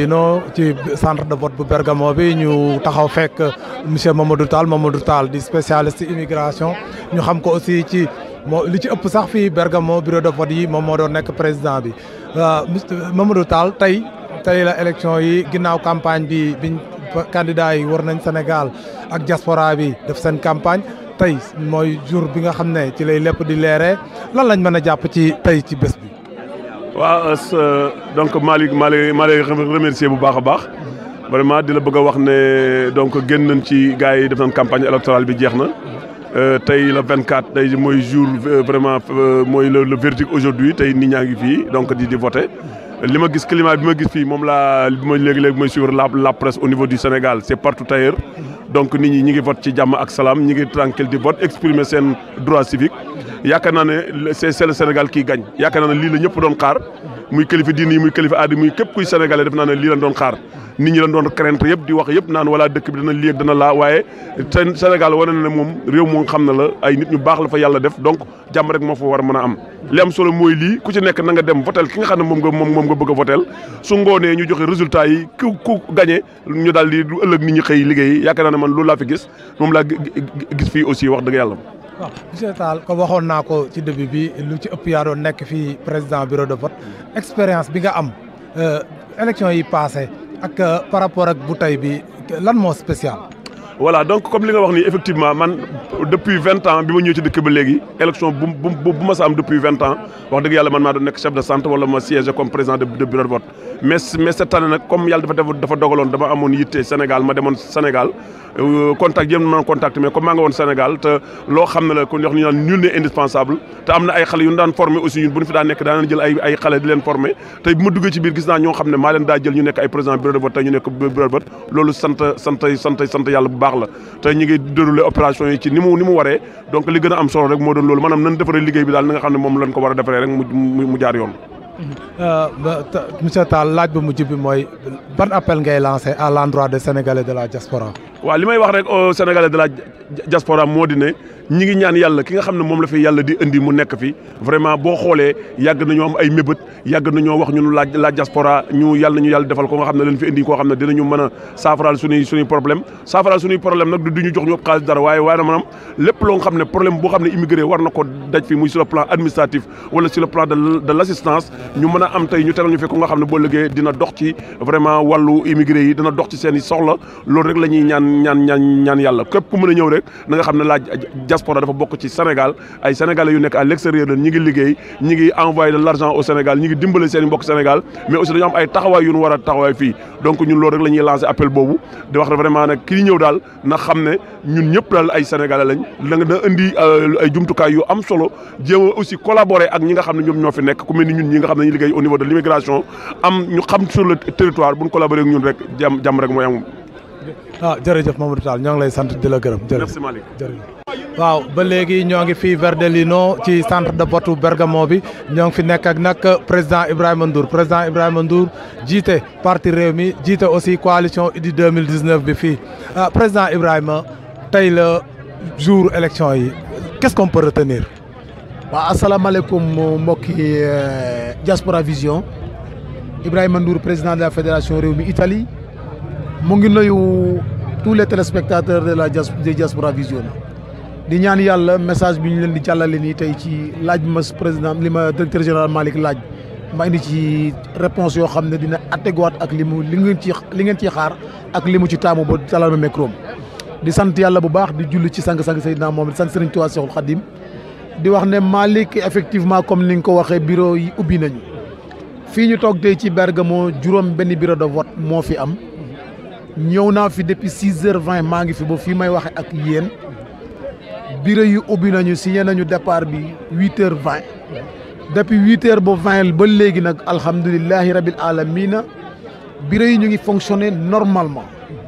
no ci centre de vote bu Bergamo bi ñu taxaw fekk monsieur Mamadou Tall Mamadou Tall di spécialiste immigration ñu xam ko aussi ci moo li ci ëpp sax fii Bergamo bureau de vote yi moom moo doon nekk président bi Mamadou Tall tey tey la élection yi ginnaaw campagne bi biñ candidat yi war nañ Sénégal ak diaspora bi def seen campagne tey mooy jour bi nga xam ne ci lay lépp di leeree lan lañ mën a jàpp ci tey ci bés bi. waaw donc Malick maa lay maa lay remercier bu baax a baax vraiment di la bëgg a wax ne donc génn nañ ci gars yi def nañ campagne électorale bi jeex na tey le 24 tey mooy jour vraiment mooy le verdict aujourd'hui tey nit ñaa ngi fii donc di di voter li ma gis climat bi ma gis fii moom laa bi ma léegi-léegi mooy suivre la la presse au niveau du Sénégal c'est partout ailleurs donc nit ñi ñi ngi vote ci jàmm ak salaam ñi ngi tranquille di vote exprimer seen droit civique yaakaar naa ne c'est c'est le Sénégal qui gagne yaakaar naa ne lii la ñëpp doon xaar muy kilifa diine yi muy kilifa aada muy képp kuy sénégalais def naa ne lii lañ doon xaar nit ñi lañ doon crainte yëpp di wax yëpp naan wala dëkk bi dana lii ak dana laa waaye Sénégal wane na ne moom réew moo xam ne la ay nit ñu baax la fa yàlla def donc jàmm rek moo fa war a mën a am li am solo mooy lii ku ci nekk na nga dem votel ki nga xam ne moom nga moom moom nga bëgg a votel su ngoonee ñu joxe résultat yi ku ku gagné ñu daal di lu ëllëg nit ñi xëy liggéey yaakaar naa ne man loolu laa fi gis moom laa gis fii aussi wax dëgg yàlla waaw monsieur Tall ko waxoon naa ko ci début bi lu ci ëpp yaa doon nekk fii président bureau de vote expérience bi nga am élection yi passé ak par rapport ak bu tey bi lan moo spécial. voilà donc comme li nga wax nii effectivement man depuis vingt ans bi ma ñëw ci dëkk ba léegi élection bu bu bu ma sa am depuis vingt ans wax dëgg yàlla man maa doon nekk chef de centre wala ma siège comme président de de bureau de vote mais mais cette année nag comme yàlla dafa dafa dogaloon dama amoon yitte Sénégal ma demoon Sénégal contact yéen ma contact mais comme maa nga woon Sénégal te loo xam ne la kon wax ñu naan nul n'est indispensable te am na ay xale yu ñu daan formé aussi ñun bu ñu fi daan nekk daan jël ay ay xale di leen formé tey bu ma duggee ci biir gis naa ñoo xam ne maa leen daa jël ñu nekk ay président bureau de vote tey ñu nekk bureau de vote loolu sant sant sant sant yàlla bu baax la te ñu ngi déroulé opération yi ci ni mu ni mu waree donc li gën a am solo rek moo doon loolu maanaam nan defaree liggéey bi daal na nga xam ne moom lañ ko war a defaree rek mu mu jaar yoon monsieur Tall laaj bu mujj bi mooy ban appel ngay lancé à l'endroit des Sénégalais de la diaspora waaw li may wax rek au Sénégalais de la diaspora moo di ne ñi ngi ñaan yàlla ki nga xam ne moom la fi yàlla di indi mu nekk fi vraiment boo xoolee yàgg nañoo am ay mébét yàgg nañoo wax ñun la la diaspora ñu yàlla nañu yàlla defal ko nga xam ne leen fi indi koo xam ne dinañu mën a saafaraal suñuy suñuy problème saafaraal suñuy problème nag du ñu jox ñu ëpp xaalis dara waaye waaye na maanaam lépp loo nga xam ne problème boo xam ne immigré war na ko daj fi muy sur le plan administratif wala sur le plan de de l'assistance ñu mën a am tey ñu tegal ñu fi ko nga xam ne boo liggéey dina dox ci vraiment wàllu immigré yi dina dox ci seen i soxla loolu rek la ñuy ñaan ñaan ñaan ñaan yàlla képp ku mën a ñëw rek na nga xam ne la diaspora dafa bokk ci Sénégal ay sénégalais yu nekk à l'extérieur la ñi ngi liggéey ñi ngi envoyé de l'argent au Sénégal ñi ngi dimbale seen i mbokk Sénégal mais aussi dañu am ay taxawaay yu ñu war a taxawaay fii donc ñun loolu rek la ñuy lancé appel boobu di wax vraiment nag kii ñëw daal na xam ne ñun ñëpp daal ay sénégalais lañ da nga da indi ay jumtukaay yu am solo jéem a aussi collaborer ak ñi nga xam ne ñoom ñoo fi nekk ku mel ni ñun ñi nga xam ne ñu liggéey au niveau de l'immigration am ñu xam sur le territoire bu ñu collaborer ak ñun rek jàmm jàmm rek mooy am ah jërëjëf Mamadou Tall ñoo ngi lay sant di la gërëm. merci Malick jërëjëf waaw ba léegi ñoo ngi fii Verdellino ci centre de vote Bergamo bi ñoo ngi fi nekk ak nag président Ibrahima Ndour président Ibrahima Ndour jiite parti Rewmi jiite aussi coalition Idy 2019 bi fii ah président Ibrahima tey la jour élection yi qu'est-ce qu'on peut retenir. waaw asalaamaaleykum mbokki Diaspora Vision Ibrahima Ndour président de la fédération Rewmi Italie. mu ngi nuyu tous les téléspectateurs de la Diaspora Vision di ñaan yàlla message bi ñu leen di jàllale nii tey ci laaj ma président li ma directeur général Malick laaj ma indi ci réponse yoo xam ne dina atteguwaat ak li mu li ngeen ci li ngeen ciy xaar ak li mu ci taamu ba talal ma micro di sant yàlla bu baax di julli ci sang-sang Seydina moom di sant Serigne Touba Cheikhoul Khadim di wax ne Malick effectivement comme ni nga ko waxee bureau yi ubbi nañu fii ñu toog tey ci Bergamo juróom benn bureau de vote moo fi am ñëw naa fi depuis six heures vingt maa ngi fi ba fii may waxe ak yéen bureau yu ubbi nañu signé nañu départ bi huit heures vingt depuis huit heures ba vingt ba léegi nag alhamdulilahi rabil alamina bureau yi ñu ngi fonctionner normalement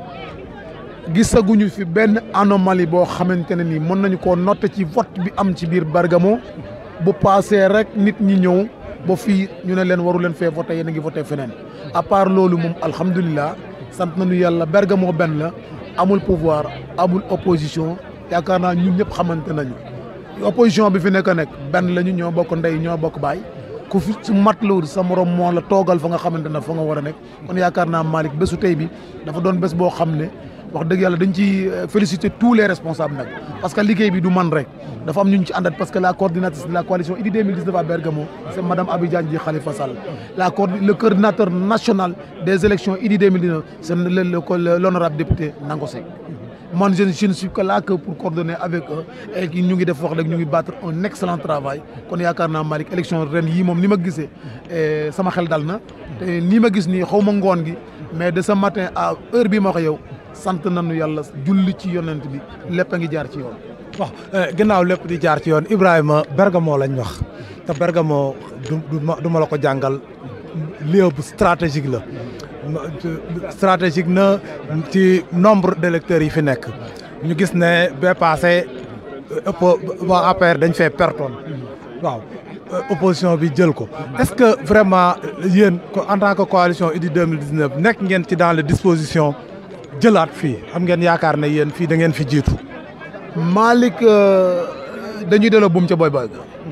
gisaguñu fi benn anomalie boo xamante ne ni mën nañu koo noter ci vote bi am ci biir Bergamo bu paasee rek nit ñi ñëw ba fii ñu ne leen waru leen fee voté yéen a ngi voté feneen à part loolu moom alhamdulilah sant nañu yàlla Bergamo benn la amul pouvoir amul opposition yaakaar naa ñun ñëpp xamante nañu opposition bi fi nekk nekk benn la ñu ñoo bokk ndey ñoo bokk baay ku fi su mat lawul sa morom moo la toogal fa nga xamante ne fa nga war a nekk kon yaakaar naa Malick bésu tey bi dafa doon bés boo xam ne wax dëgg yàlla dañ ci féliciter tous les responsables nag parce que liggéey bi du man rek dafa am ñu ñu ci àndat parce que la coordinatrice de la coalition Idy 2019 à Bergamo c'est madame Abidjan Dji Khalifa Sall la le coordinateur national des élections Idy 2019 c'est le l'honorable député Nango Seck man je je ne suis que là que pour coordonner avec eux et ñu ngi def wax rek ñu ngi battre un excellent travail kon yaakaar naa Malick élection ren yii moom ni ma gisee sama xel dal na te nii ma gis nii xaw ma ngoon gi mais de ce matin à heure bii ma wax yow sant nañu yàlla julli ci yonent bi lépp a ngi jaar ci yoon. waaw ginnaaw lépp di jaar ci yoon Ibrahima Bergamo lañ wax te Bergamo du du ma la ko jàngal lieu bu stratégique la. stratégique na ci nombre d'électeurs yi fi nekk ñu gis ne ba passé ëpp waa APR dañ fee pertoon waaw opposition bi jël ko est-ce que vraiment yéen en tant que coalition Idy 2019 nekk ngeen ci dans les dispositions jëlaat fii am ngeen yaakaar ne yéen fii da ngeen fi jiitu Malick dañuy delloo buum ca boy boy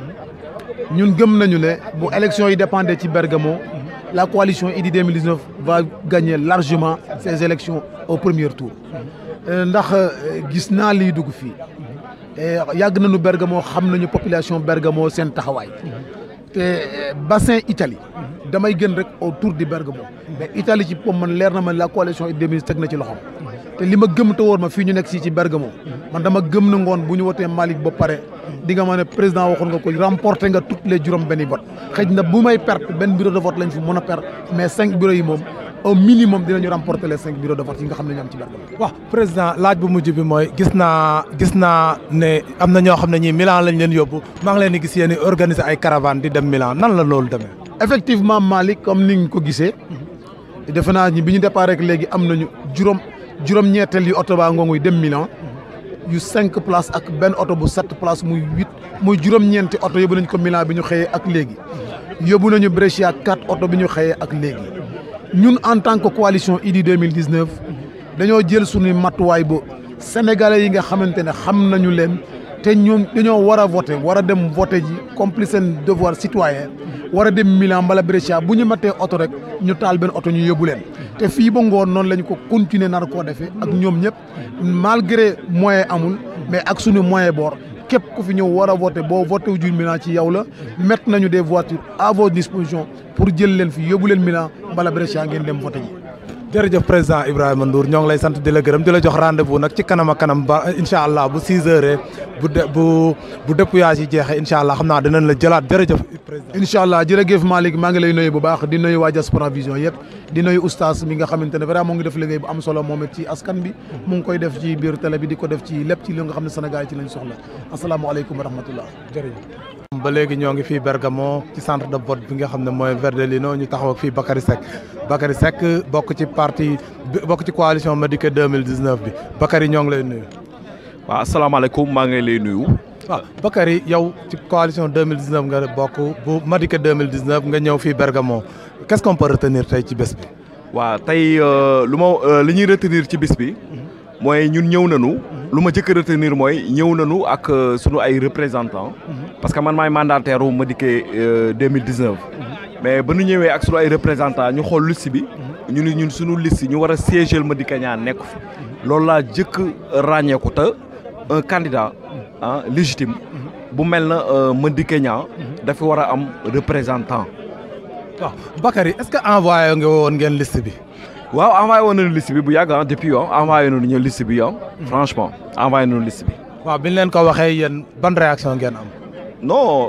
ñun gëm nañu ne bu élection yi dépendé ci Bergamo la coalition Idy 2019 va gagner largement ces élections au premier tour ndax gis naa liy dugg fii yàgg nañu Bergamo xam nañu population Bergamo seen taxawaay te bassin Italie damay gën rek autour du Bergamo mais Italie ci pom man leer na ma la coalition Idy 2019 teg na ci loxoom te li ma gëm te wóor ma fii ñu nekk si ci Bergamo man dama gëm na ngoon bu ñu wotee Malick ba pare di nga ma ne président waxoon nga ko remporté nga toutes les juróom benni vote xëy na bu may perte benn bureau de vote lañ fi mën a perte mais cinq bureaux yi moom au minimum dinañu remporter les cinq bureaux de vote yi nga xam ne ñu am ci Bergamo waaw président laaj bu mujj bi mooy gis naa gis naa ne am na ñoo xam ne ñii Milan lañ leen yóbbu maa ngi leen di gis yéen organiser ay caravane di dem Milan nan la loolu demee effectivement Malick comme ni nga ko gisee defe naa ñi bi ñu départ rek léegi am nañu juróom juróom-ñetteel yu oto baa ngonguy dem Milan yu cinq places ak benn oto bu sept places muy huit muy juróom-ñeenti oto yóbbu nañ ko Milan bi ñu xëyee ak léegi yóbbu nañu Brescia quatre oto bi ñu xëyee ak léegi ñun en tant que coalition Idy 2019 dañoo jël suñu matuwaay ba sénégalais yi nga xamante ne xam nañu leen te ñoom dañoo war a voter war a dem voter ji complice seen devoir citoyen war a dem Milan mbala Brescia bu ñu matee oto rek ñu taal benn oto ñu yóbbu leen te fii ba ngoon noonu lañ ko continuer nar koo defee ak ñoom ñëpp malgré moyen amul mais ak suñu moyen boor képp ku fi ñëw war a voter boo voté wu jul Milan ci yow la mettre nañu des voitures à vos dispositions pour jël leen fi yóbbu leen Milan mbala Brescia ngeen dem voter ji jërëjëf président Ibrahima Ndour ñoo ngi lay sant di la gërëm di la jox rendez-vous nag ci kanam a kanam ba incha allah bu 6 heures bu de bu bu dépouillage yi jeexee incha allah xam naa dinañ la jëlaat jërëjëf président. incha allah jërëjëf Malick maa ngi lay nuyu bu baax di nuyu waa Diaspora Vision yëpp di nuyu oustaz mi nga xamante ne vraiment mu ngi def liggéey bu am solo moom it ci askan bi mu ngi koy def ci biir télé bi di ko def ci lépp ci li nga xam ne Sénégal ci lañ soxla asalaamaaleykum wa rahmatullah jërëjëf. ba léegi ñoo ngi fii Bergamo ci centre de vote bi nga xam ne mooy Verdellino ñu taxaw ak fii Bakary Seck Bakary Seck bokk ci parti bokk ci coalition Madické 2019 bi Bakary ñoo ngi lay nuyu. waaw asalaamaaleykum maa ngi lay nuyu. waaw Bakary yow ci coalition 2019 nga bokk bu Madické 2019 nga ñëw fii Bergamo qu'est-ce qu'on peut retenir tey ci bés bi. waaw tey lu ma li ñuy retenir ci bés bi. mooy ñun ñëw nañu. lu ma jëkk retenir mooy ñëw nañu ak sunu ay représentants. parce que man maay mandataire wu Madické 2019. mais ba ñu ñëwee ak sunu ay représentants ñu xool liste bi. ñu ni ñun sunu liste ñu war a siéger Madické ñaa nekk fi. loolu laa jëkk ràññeeku te un candidat ah légitime. bu mel na Madické Niang dafa war a am représentant. waaw Bakary est-ce que envoyé nga woon ngeen liste bi. waaw envoyé woon nañu liste bi bu yàgg ah depuis yow envoyé nañu ñu liste bi yow. franchement envoyé nañu liste bi. waaw bi ñu leen ko waxee yéen ban réaction ngeen am. non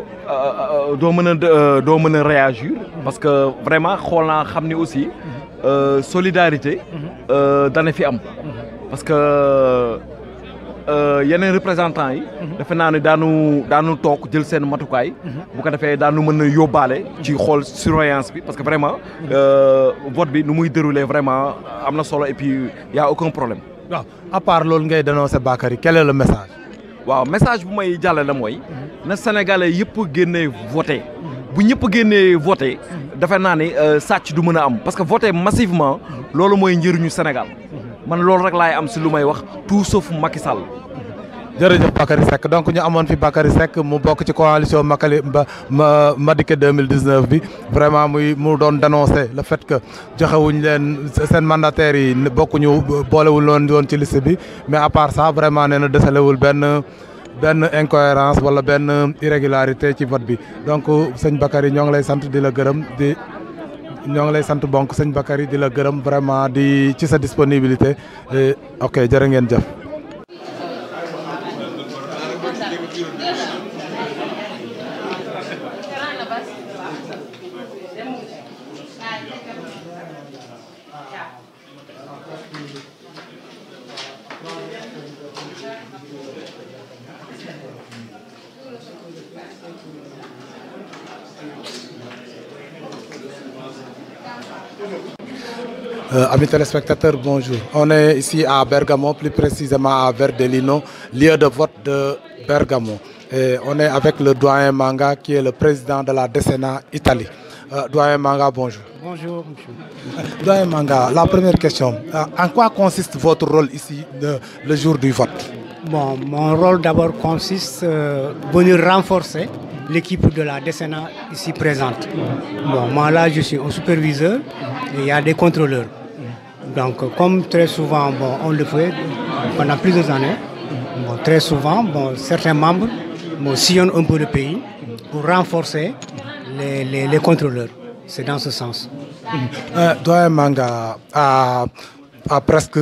doo mën a doo mën a réagir. parce que vraiment xool naa xam ni aussi solidarité. dana fi am. parce que yeneen représentants yi. defe naa ne daanu daanu toog jël seen matukaay. bu ko defee daanu mën a yóbbaale. ci xool surveillance bi parce que vraiment. vote bi nu muy dérouler vraiment am na solo et puis y a aucun problème. waaw à part loolu ngay dénoncer Bakary quel est le message. waaw message bu may jàllale mooy. na Sénégalais yëpp génnee voté. bu ñëpp génnee voté. defe naa ne sàcc du mën a am parce que voté massivement. loolu mooy njëriñu Sénégal. man loolu rek laay am si lu may wax tout sauf Macky Sall jërëjëf Bakary Seck donc ñu amoon fi Bakary Seck mu bokk ci coalition Makali ma Madické 2019 bi vraiment muy mu doon dénoncer le fait que joxewuñ leen seen mandataires yi bokkuñu boolewul loon woon ci liste bi mais à part ça vraiment nee na desalewul benn benn incohérence wala benn irrégularité ci vote bi donc sëñ Bakary ñoo ngi lay sant di la gërëm di ñoo ngi lay sant bonk sëñ Bakary di la gërëm vraiment di ci sa disponibilité ok jërë ngeen jëf. Euh, amis téléspectateurs, bonjour. On est ici à Bergamo, plus précisément à Verdellino, lieu de vote de Bergamo. Et on est avec le doyen Manga, qui est le président de la Decena Italie. Euh, doyen Manga, bonjour. Bonjour, monsieur. Doyen Manga, la première question. Euh, en quoi consiste votre rôle ici de, le jour du vote Bon, mon rôle d'abord consiste à venir renforcer l'équipe de la Decena ici présente. Bon, moi là, je suis un superviseur et il y a des contrôleurs. Donc, comme très souvent, bon, on le fait pendant plusieurs années, bon, très souvent, bon, certains membres bon, sillonnent un peu le pays pour renforcer les, les, les contrôleurs. C'est dans ce sens. Euh, Doyen Manga, à, à presque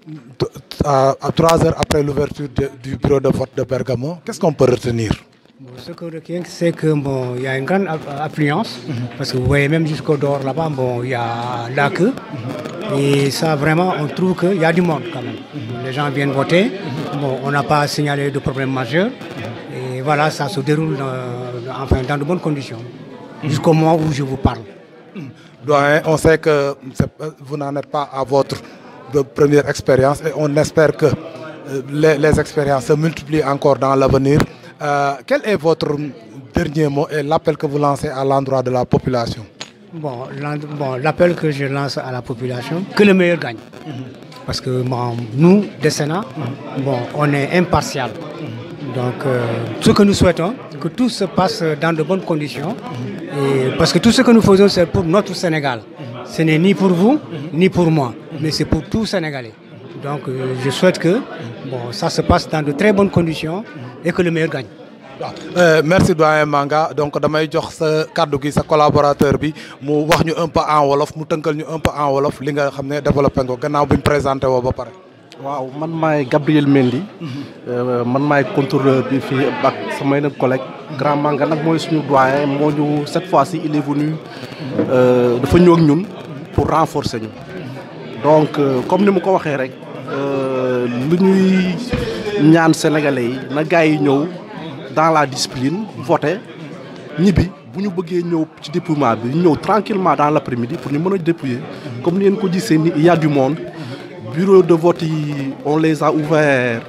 à, à trois heures après l'ouverture du bureau de vote de Bergamo, qu'est-ce qu'on peut retenir Bon, ce que je retiens, c'est qu'il bon, y a une grande affluence, parce que vous voyez même jusqu'au dehors là-bas, bon, il y a la queue. Et ça, vraiment, on trouve qu'il y a du monde quand même. Les gens viennent voter. Bon, on n'a pas signalé de problème majeur. Et voilà, ça se déroule dans, enfin, dans de bonnes conditions, jusqu'au moment où je vous parle. Doyen, on sait que vous n'en êtes pas à votre première expérience et on espère que les, les expériences se multiplient encore dans l'avenir. Euh, quel est votre dernier mot et l'appel que vous lancez à l'endroit de la population Bon, l'appel bon, que je lance à la population, que le meilleur gagne. Mm -hmm. Parce que bon, nous, des Sénats, mm -hmm. bon, on est impartial. Mm -hmm. Donc, euh, ce que nous souhaitons, que tout se passe dans de bonnes conditions. Et parce que tout ce que nous faisons, c'est pour notre Sénégal. Ce n'est ni pour vous, ni pour moi, mais c'est pour tout Sénégalais. Donc, euh, je souhaite que bon, ça se passe dans de très bonnes conditions et que le meilleur gagne. waaw euh, merci doyen Manga donc damay jox sa kàddu gi sa collaborateur bi mu wax ñu un peu en wolof mu tënkal ñu un peu en wolof li nga xam ne développé nga gannaaw bi ñu présenté woo ba pare. waaw man maay Gabriel Mendy. man maay contrôleur bi fii ak samay nag collègue grand Manga nag mooy suñu doyen moo ñu cette fois-ci il est venu dafa ñëw ak ñun pour renforcer ñu. donc comme ni ma ko waxee rek lu ñuy ñaan sénégalais yi na gars yi ñëw. dans la discipline voté ñibbi bu ñu bëggee ñëw ci dépouillement bi ñëw tranquillement dans l'après-midi pour ñu mën a dépouiller comme ni ngeen ko gisee ni il y a du monde bureau de vote yi on les a ouverts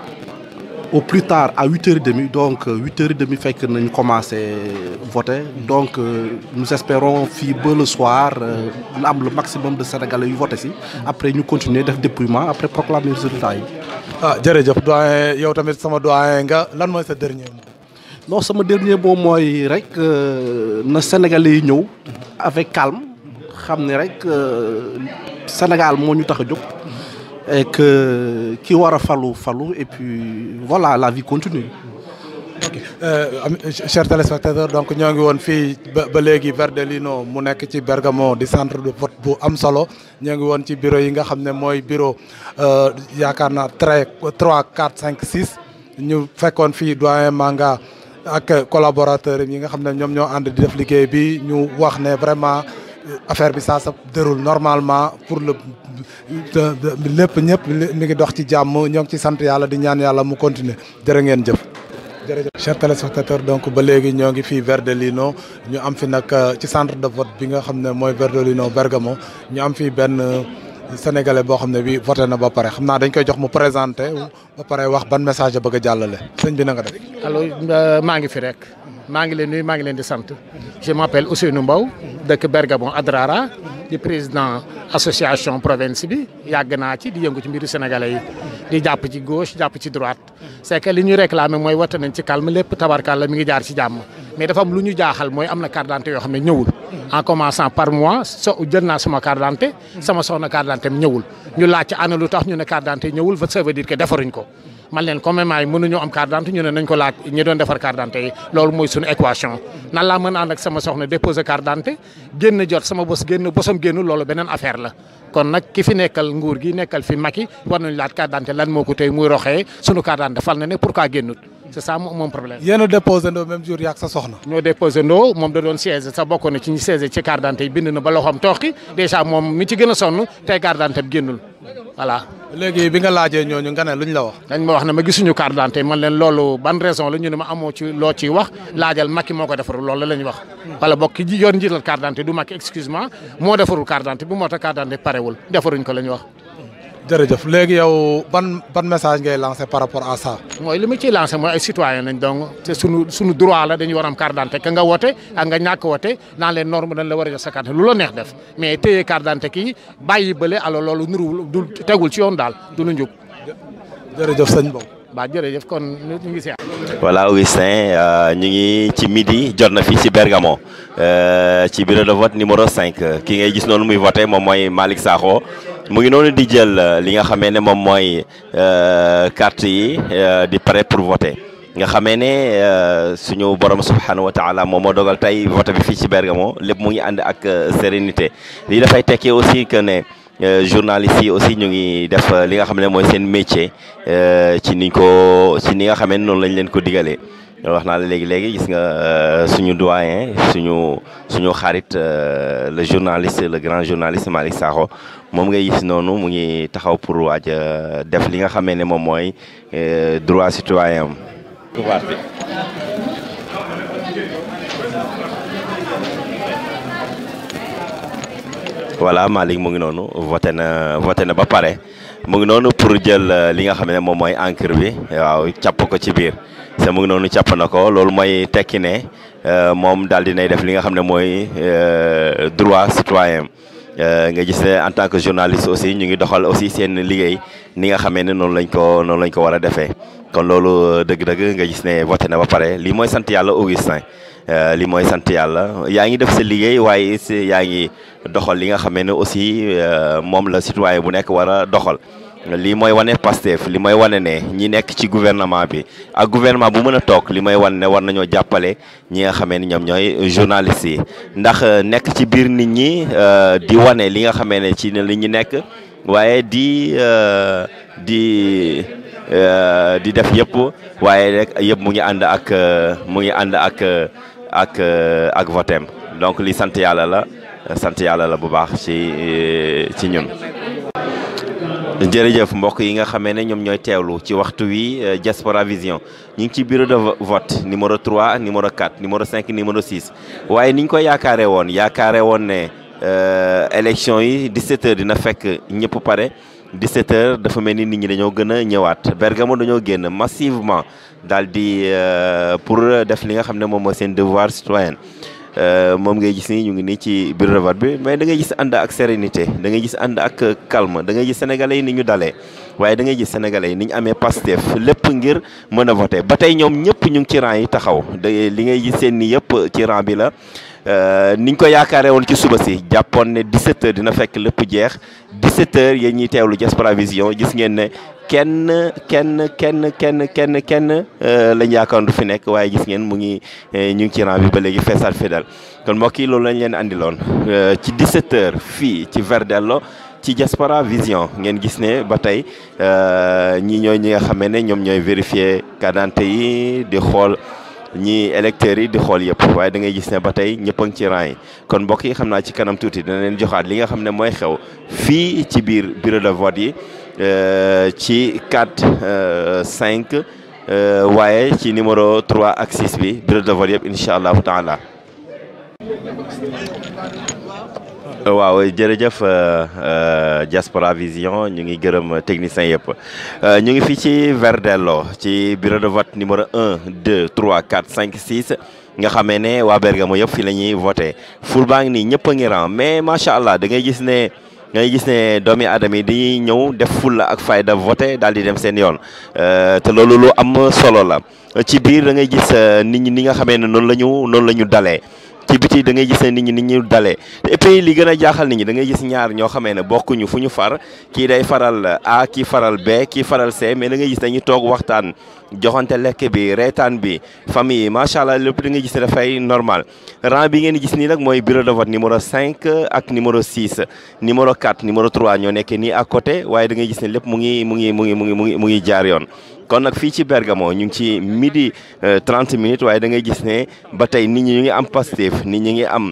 au plus tard à huit heures et demie donc huit heures et demie fekk nañ commencé voter donc nous espérons fii ba le soir na am le maximum de sénégalais yu voté si après ñu continuer def dépouillement après proclamer résultat yi ah jërëjëf doyen yow tamit sama doyen nga lan mooy sa dernier mot. non sama dernier mot mooy rek na Sénégalais yi ñëw avec calme xam ne rek Sénégal moo ñu tax a jóg et que ki war a falu falu et puis voilà la vie continue. ok chers téléspectateurs donc ñoo ngi woon fii ba ba léegi Verdellino mu nekk ci Bergamo di centre de vote bu am solo ñoo ngi woon ci bureau yi nga xam ne mooy bureau yaakaar naa très trois quatre cinq six ñu fekkoon fii doyen Manga ak collaborateurs yi nga xam ne ñoom ñoo ànd di def liggéey bi ñu wax ne vraiment affaire bi ça se déroule normalement pour le lépp ñëpp mi ngi dox ci jàmm ñoo ngi ci sant yàlla di ñaan yàlla mu continuer jërë ngeen jëf. jërëjëf chers téléspectateurs donc ba léegi ñoo ngi fii Verdellino ñu am fi nag ci centre de vote bi nga xam ne mooy Verdellino Bergamo ñu am fii benn sénégalais boo xam ne bi voté na ba pare xam naa dañ koy jox mu présenté ba pare wax ban message a bëgg a jàllale sëñ bi na nga def. allo maa ngi fi rek maa ngi leen nuyu maa ngi leen di sant je m'appelle Ousseynou Mbow dëkk Bergamo Adrara di président association province bi yàgg naa ci di yëngu ci mbiru sénégalais yi di jàpp ci gauche jàpp ci droite c'est que li ñuy réclamer mooy wote nañ ci calme lépp tabarkalla mi ngi jaar ci jàmm mais dafa am lu ñu jaaxal mooy am na carte d'identité yoo xam ne ñëwul en commençant par moi so jël naa sama carte d'identité sama soxna carte d'identité ñëwul ñu laaj ci ana lu tax ñu ne carte d'identité ñëwul ça veut dire que defaruñ ko man leen comme maay mënuñoo am carte d'identité ñu ne nañ ko laaj ñi doon defar carte d'identité yi loolu mooy suñu équation nan laa mën a ànd ak sama soxna déposer carte d'identité génn jot sama bos génn bosam génn loolu beneen affaire la kon nag ki fi nekkal nguur gi nekkal fi Macky war nañu laaj carte d'identité lan moo ko tey muy roxee suñu carte d'identité fal na ne pourquoi génnut c'est ça mon problème. yéen a déposé ndoo même jour yaak sa soxna. ñoo déposé ndoo moom da doon siège sa bokk na ci ñi siège ci carte d'identité yi bind na ba loxoom tooxi déjà moom mi ci gën a sonn tey carte d'identité bi génnul voilà. léegi bi nga laajee ñooñu nga ne luñ la wax. dañ ma wax ne ma gisuñu carte d'identité man leen loolu ban raison la ñu ne ma amoo ci loo ciy wax laajal Macky moo ko defarul loolu la ñu wax. wala bokk ki yor njiital carte d'identité du Macky excuse-moi moo defarul carte d'identité bi moo tax carte d'identité parewul defaruñ ko la ñu wax. jërëjëf léegi yow ban ban message ngay lancé par rapport à ça. mooy li ma ciy lancé mooy ay citoyen nañ donc te sunu sunu droit la dañu war am carte d'identité ka nga wote ak nga ñàkk wote dans les normes dañ la war a jox sa carte lu la neex def mais téye carte d'identité kii bàyyi bële alors loolu nuru du tegul ci yoon daal du lu njub. jërëjëf sëñ Mbow. ba jërëjëf kon ñu ngi si voilà Augustin ñu ngi ci midi jot na fii ci Bergamo ci bureau de vote numéro 5 ki ngay gis noonu muy voté moom mooy Malick Sakho mu ngi noonu di jël li nga xamee ne moom mooy carte yi di prêt pour voter nga xamee ne suñu borom subhanahu wa taala moom moo dogal tey vote bi fii ci Bergamo lépp mu ngi ànd ak sérénité lii dafay tekki aussi que ne journalistes yi aussi ñu ngi def li nga xam ne mooy seen métier ci niñ ko ci ni nga xamee noonu lañ leen ko digalee wax naa la léegi léegi gis nga suñu doyen suñu suñu xarit le journaliste le grand journaliste Malick Sakho moom ngay gis noonu mu ngi taxaw pour waaj def li nga xamee ne moom mooy droit citoyen am pouvoir bi voilà Malick mu ngi noonu voté na voté na ba pare mu ngi noonu pour jël li nga xam ne moom mooy encre bi waaw càpp ko ci biir sa mu ngi noonu càpp na ko loolu mooy tekki ne moom daal dinay def li nga xam ne mooy droit citoyen nga gis ne en tant que journaliste aussi ñu ngi doxal aussi seen liggéey ni nga xamee ne noonu lañ ko noonu lañ ko war a defee kon loolu dëgg-dëgg nga gis ne voté na ba pare lii mooy sant yàlla Augustin li mooy sant yàlla yaa ngi def sa liggéey waaye yaa ngi doxal li nga xamee ne aussi moom la citoyen bu nekk war a doxal lii mooy wane Pastef li mooy wane ne ñi nekk ci gouvernement bi ak gouvernement bu mën a toog li mooy wane ne war nañoo jàppale ñi nga xamee ne ñoom ñooy journalistes yi ndax nekk ci biir nit ñi di wane li nga xamee ne ci li ñu nekk waaye di di di def yëpp waaye rek yëpp mu ngi ànd ak mu ngi ànd ak ak ak votem donc li sant yàlla la sant yàlla la bu baax ci ci ñun. jërëjëf mbokk yi nga xamee ne ñoom ñooy teewlu ci waxtu wi Diaspora Vision ñu ngi ci bureau de vote numéro 3 numéro 4 numéro 5 numéro 6 waaye ni ñu ko yaakaare woon yaakaare woon ne élection yi 17h dina fekk ñëpp pare 17h dafa mel ni nit ñi dañoo gën a ñëwaat Bergamo dañoo génn massivement daal di pour def li nga xam ne moom mooy seen devoir citoyen moom ngay gis ni ñu ngi nii ci bureau de vote bi mais da ngay gis ànd ak sérénité da ngay gis ànd ak calme da ngay gis sénégalais yi ni ñu dalee waaye da ngay gis sénégalais yi ni ñu amee Pastef lépp ngir mën a voter ba tey ñoom ñëpp ñu ngi ci rang yi taxaw da li ngay gis seen ni yëpp ci rang bi la niñ ko yaakaaree woon ci suba si jàppoon ne 17h dina fekk lépp jeex 17h yéen ñiy teewlu Diaspora Vision gis ngeen ne kenn kenn kenn kenn kenn kenn lañ yaakaar du fi nekk waaye gis ngeen mu ngi ñu ngi ci rang bi ba léegi feesaat fidèle kon mbokk yi loolu lañ leen andiloon ci 17h fii ci Verdello ci Diaspora Vision ngeen gis ne ba tey ñi ñooy ñi nga xamee ne ñoom ñooy vérifier carte d'identité yi di xool. ñi électeurs yi di xool yëpp waaye da ngay gis ne ba tey ñëpp a ngi ci rang yi kon mbokk yi xam naa ci kanam tuuti dana leen joxaat li nga xam ne mooy xew fii ci biir bureau de vote yi ci 4 5 waaye ci numéro 3 ak 6 bi bureau de vote yëpp incha allahu taala. waaw jërëjëf Diaspora Vision ñu ngi gërëm technicien yëpp ñu ngi fii ci Verdello ci bureau de vote numéro 1 2 3 4 5 6 nga xamee ne waa Bergamo yëpp fi la ñuy voté ful baa ngi nii ñëpp a ngi ran mais macha allah da ngay gis ne ngay gis ne doomi aadama yi di ñëw def fulla ak fayda voté daal di dem seen yoon te loolu lu am solo la ci biir da ngay gis nit ñi ni nga xamee ne noonu la ñu noonu la ñu dalee ci biti da ngay gis ne nit ñi nit ñu dalee et puis li gën a jaaxal nit ñi da ngay gis ñaar ñoo xamee ne bokkuñu fu ñu far kii day faral A kii faral B kii faral C mais da ngay gis dañuy toog waxtaan joxante lekk bi reetaan bi famille yi macha allah lépp da ngay gis ne dafay normal rang bi ngeen di gis nii nag mooy bureau de vote numéro 5 ak numéro 6 numéro 4 numéro 3 ñoo nekk nii à côté waaye da ngay gis ne lépp mu ngi mu ngi mu ngi mu ngi mu ngi mu ngi jaar yoon. kon nag fii ci Bergamo ñu ngi ci midi 30 minutes waaye da ngay gis ne ba tey nit ñi ñu ngi am Pastef nit ñi ngi am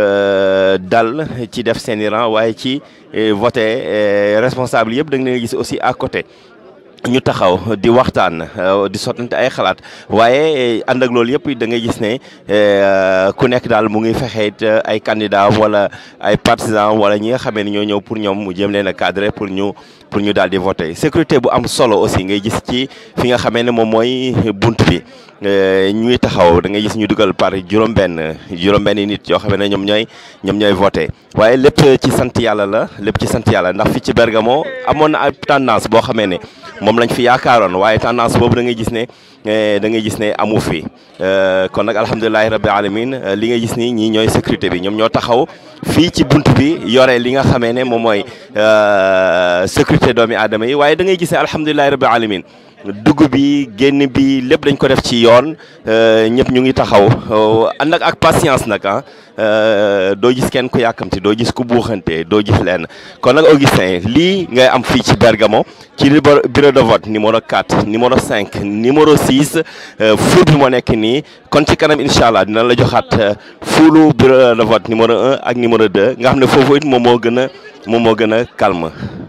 dal ci def seen i rang waaye ci voté responsable yëpp da nga gis aussi à côté. ñu taxaw di waxtaan di sottante ay xalaat waaye ànd ak loolu yëpp da ngay gis ne ku nekk daal mu ngi fexe ay candidat wala ay partisans wala ñi nga xamee ne ñoo ñëw pour ñoom mu jëm leen a cadré pour ñu pour ñu daal di voter sécurité bu am solo aussi ngay gis ci fi nga xamee ne moom mooy bunt bi ñuy taxaw da ngay gis ñu dugal par juróom-benn juróom-benn nit yoo xam ne ñoom ñooy ñoom ñooy voter waaye lépp ci sant yàlla la lépp ci sant yàlla ndax fi ci Bergamo amoon na ay tendance boo xamee ne moom lañ fi yaakaaroon waaye tendance boobu da ngay gis ne da ngay gis ne amu fi kon nag alhamdulilahi rabbi alamin li nga gis ni ñii ñooy sécurité bi ñoom ñoo taxaw fii ci bunt bi yore li nga xamee ne moom mooy sécurité doomi aadama yi waaye da ngay gis ne alhamdulilahi rabbi alamin dugg bi génn bi lépp dañ ko def ci yoon ñëpp ñu ngi taxaw ànd ak ak patience nag ah doo gis kenn ku yàkkamti doo gis ku buuxante doo gis lenn kon nag Augustin lii ngay am fii ci Bergamo ci bureau de vote numéro 4 numéro 5 numéro 6 ful bi moo nekk nii kon ci kanam incha allah dina la joxaat fulu bureau de vote numéro 1 ak numéro 2 nga xam ne foofu it moom moo gën a moom moo gën a calme.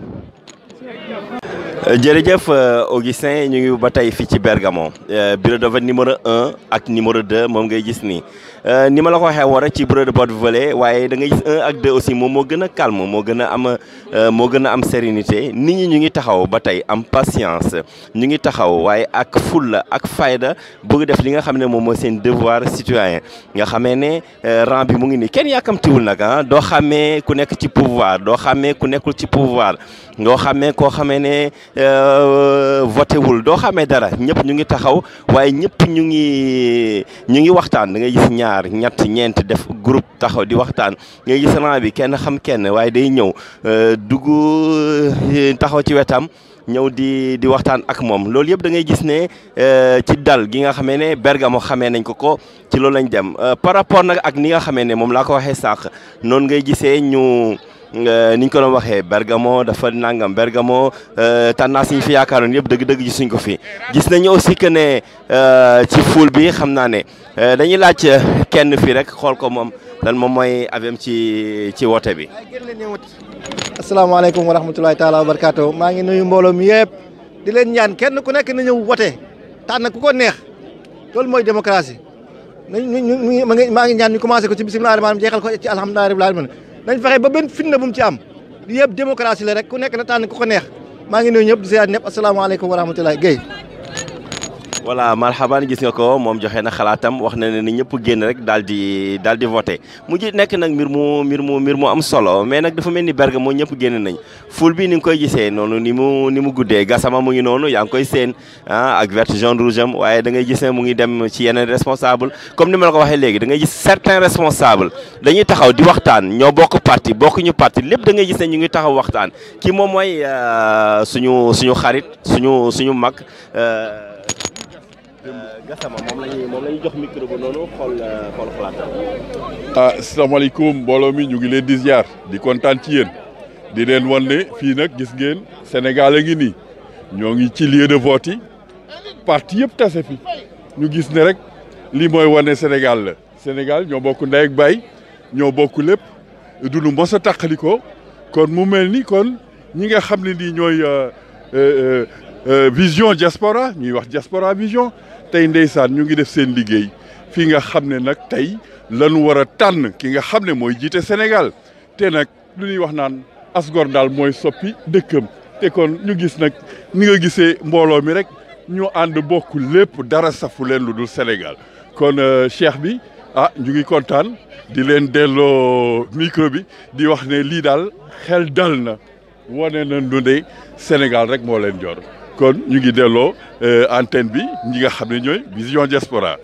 jërëjëf Augustin ñu ngi ba tey fii ci Bergamo bureau de vote numéro 1 ak numéro 2 moom ngay gis nii ni ma la ko waxee woon rek ci bureau de vote volet waaye da ngay gis 1 ak 2 aussi moom moo gën a calme moo gën a am moo gën a am sérénité nit ñi ñu ngi taxaw ba tey am patience ñu ngi taxaw waaye ak fulla ak fayda bëgg def li nga xam ne moom mooy seen devoir citoyen nga xamee ne rang bi mu ngi nii kenn yàkkamtiwul nag ah doo xàmmee ku nekk ci pouvoir doo xàmmee ku nekkul ci pouvoir doo xàmmee koo xamee ne voté wul doo xamee dara ñëpp ñu ngi taxaw waaye ñëpp ñu ngi ñu ngi waxtaan da ngay gis ñaar ñett ñeent def groupe taxaw di waxtaan ngay gis rang bi kenn xam kenn waaye day ñëw dugg taxaw ci wetam ñëw di di waxtaan ak moom loolu yëpp da ngay gis ne ci dal gi nga xamee ne Bergamo xamee nañ ko ko ci loolu lañ dem par rapport nag ak ni nga xamee ne moom laa ko waxee sànq noonu ngay gisee ñu. ni ñu ko doon waxee Bergamo dafa nangam Bergamo tendance yi ñu fi yaakaaroon yëpp dëgg-dëgg gisuñ ko fi gis nañu aussi que ne ci foule bi xam naa ne dañuy laaj kenn fii rek xool ko moom lan moom mooy avem ci ci wote bi. asalaamaaleykum wa rahmatulahi taala wa barakaatu maa ngi nuyu mbooloo mi yëpp di leen ñaan kenn ku nekk na ñëw wote tànn ku ko neex loolu mooy démocratie nañ ñu maa ngi ñaan ñu commencé ko ci bisimilah rahmaani jeexal ko ci alhamdulilah rabbil alamin nañ fexe ba benn fitna bu mu ci am li yëpp démocratie la rek ku nekk na tànn ku ko neex maa ngi nuyu ñëpp di seet ñëpp asalaamaaleykum wa rahmatulahi Guèye. voilà marhaban gis nga ko moom joxe na xalaatam wax na ne ni ñëpp génn rek daal di daal di voté mu ji nekk nag mbir mu mbir mu mbir mu am solo mais nag dafa mel ni Bergamo ñëpp génn nañ ful bi ni nga koy gisee noonu ni mu ni mu guddee Gassama mu ngi noonu yaa ngi koy seen ah ak vert jaune rouge am waaye da ngay gis ne mu ngi dem ci yeneen responsable comme ni ma la ko waxee léegi da ngay gis certains responsables dañuy taxaw di waxtaan ñoo bokk parti bokkuñu parti lépp da ngay gis ne ñu ngi taxaw waxtaan kii moom mooy suñu suñu xarit suñu suñu mag Gassama moom la ñuy moom la ñuy jox micro ba noonu xool xool xalaatam. ah asalaamaaleykum mbooloo mi ñu ngi leen di ziar di kontaan ci yéen di leen wan ne fii nag gis ngeen Sénégal a ngi nii ñoo ngi ci lieu de vote yi parti yëpp tase fi ñu gis ne rek lii mooy wane Sénégal la Sénégal ñoo bokk ndey ak baay ñoo bokk lépp du nu mos a tàqalikoo kon mu mel ni kon ñi nga xam ne nii ñooy vision diaspora ñuy wax diaspora vision. tey ndeysaan ñu ngi def seen liggéey fii nga xam ne nag tey lañu war a tànn ki nga xam ne mooy jiite Sénégal te nag lu ñuy wax naan asgor daal mooy soppi dëkkam te kon ñu gis nag ni nga gisee mbooloo mi rek ñu ànd bokk lépp dara safu leen lu dul Sénégal kon cheikh bi ah ñu ngi kontaan di leen delloo micro bi di wax ne lii daal xel dal na wane na nu ne Sénégal rek moo leen jor kon ñu ngi delloo antenne bi ñi nga xam ne ñooy vision diaspora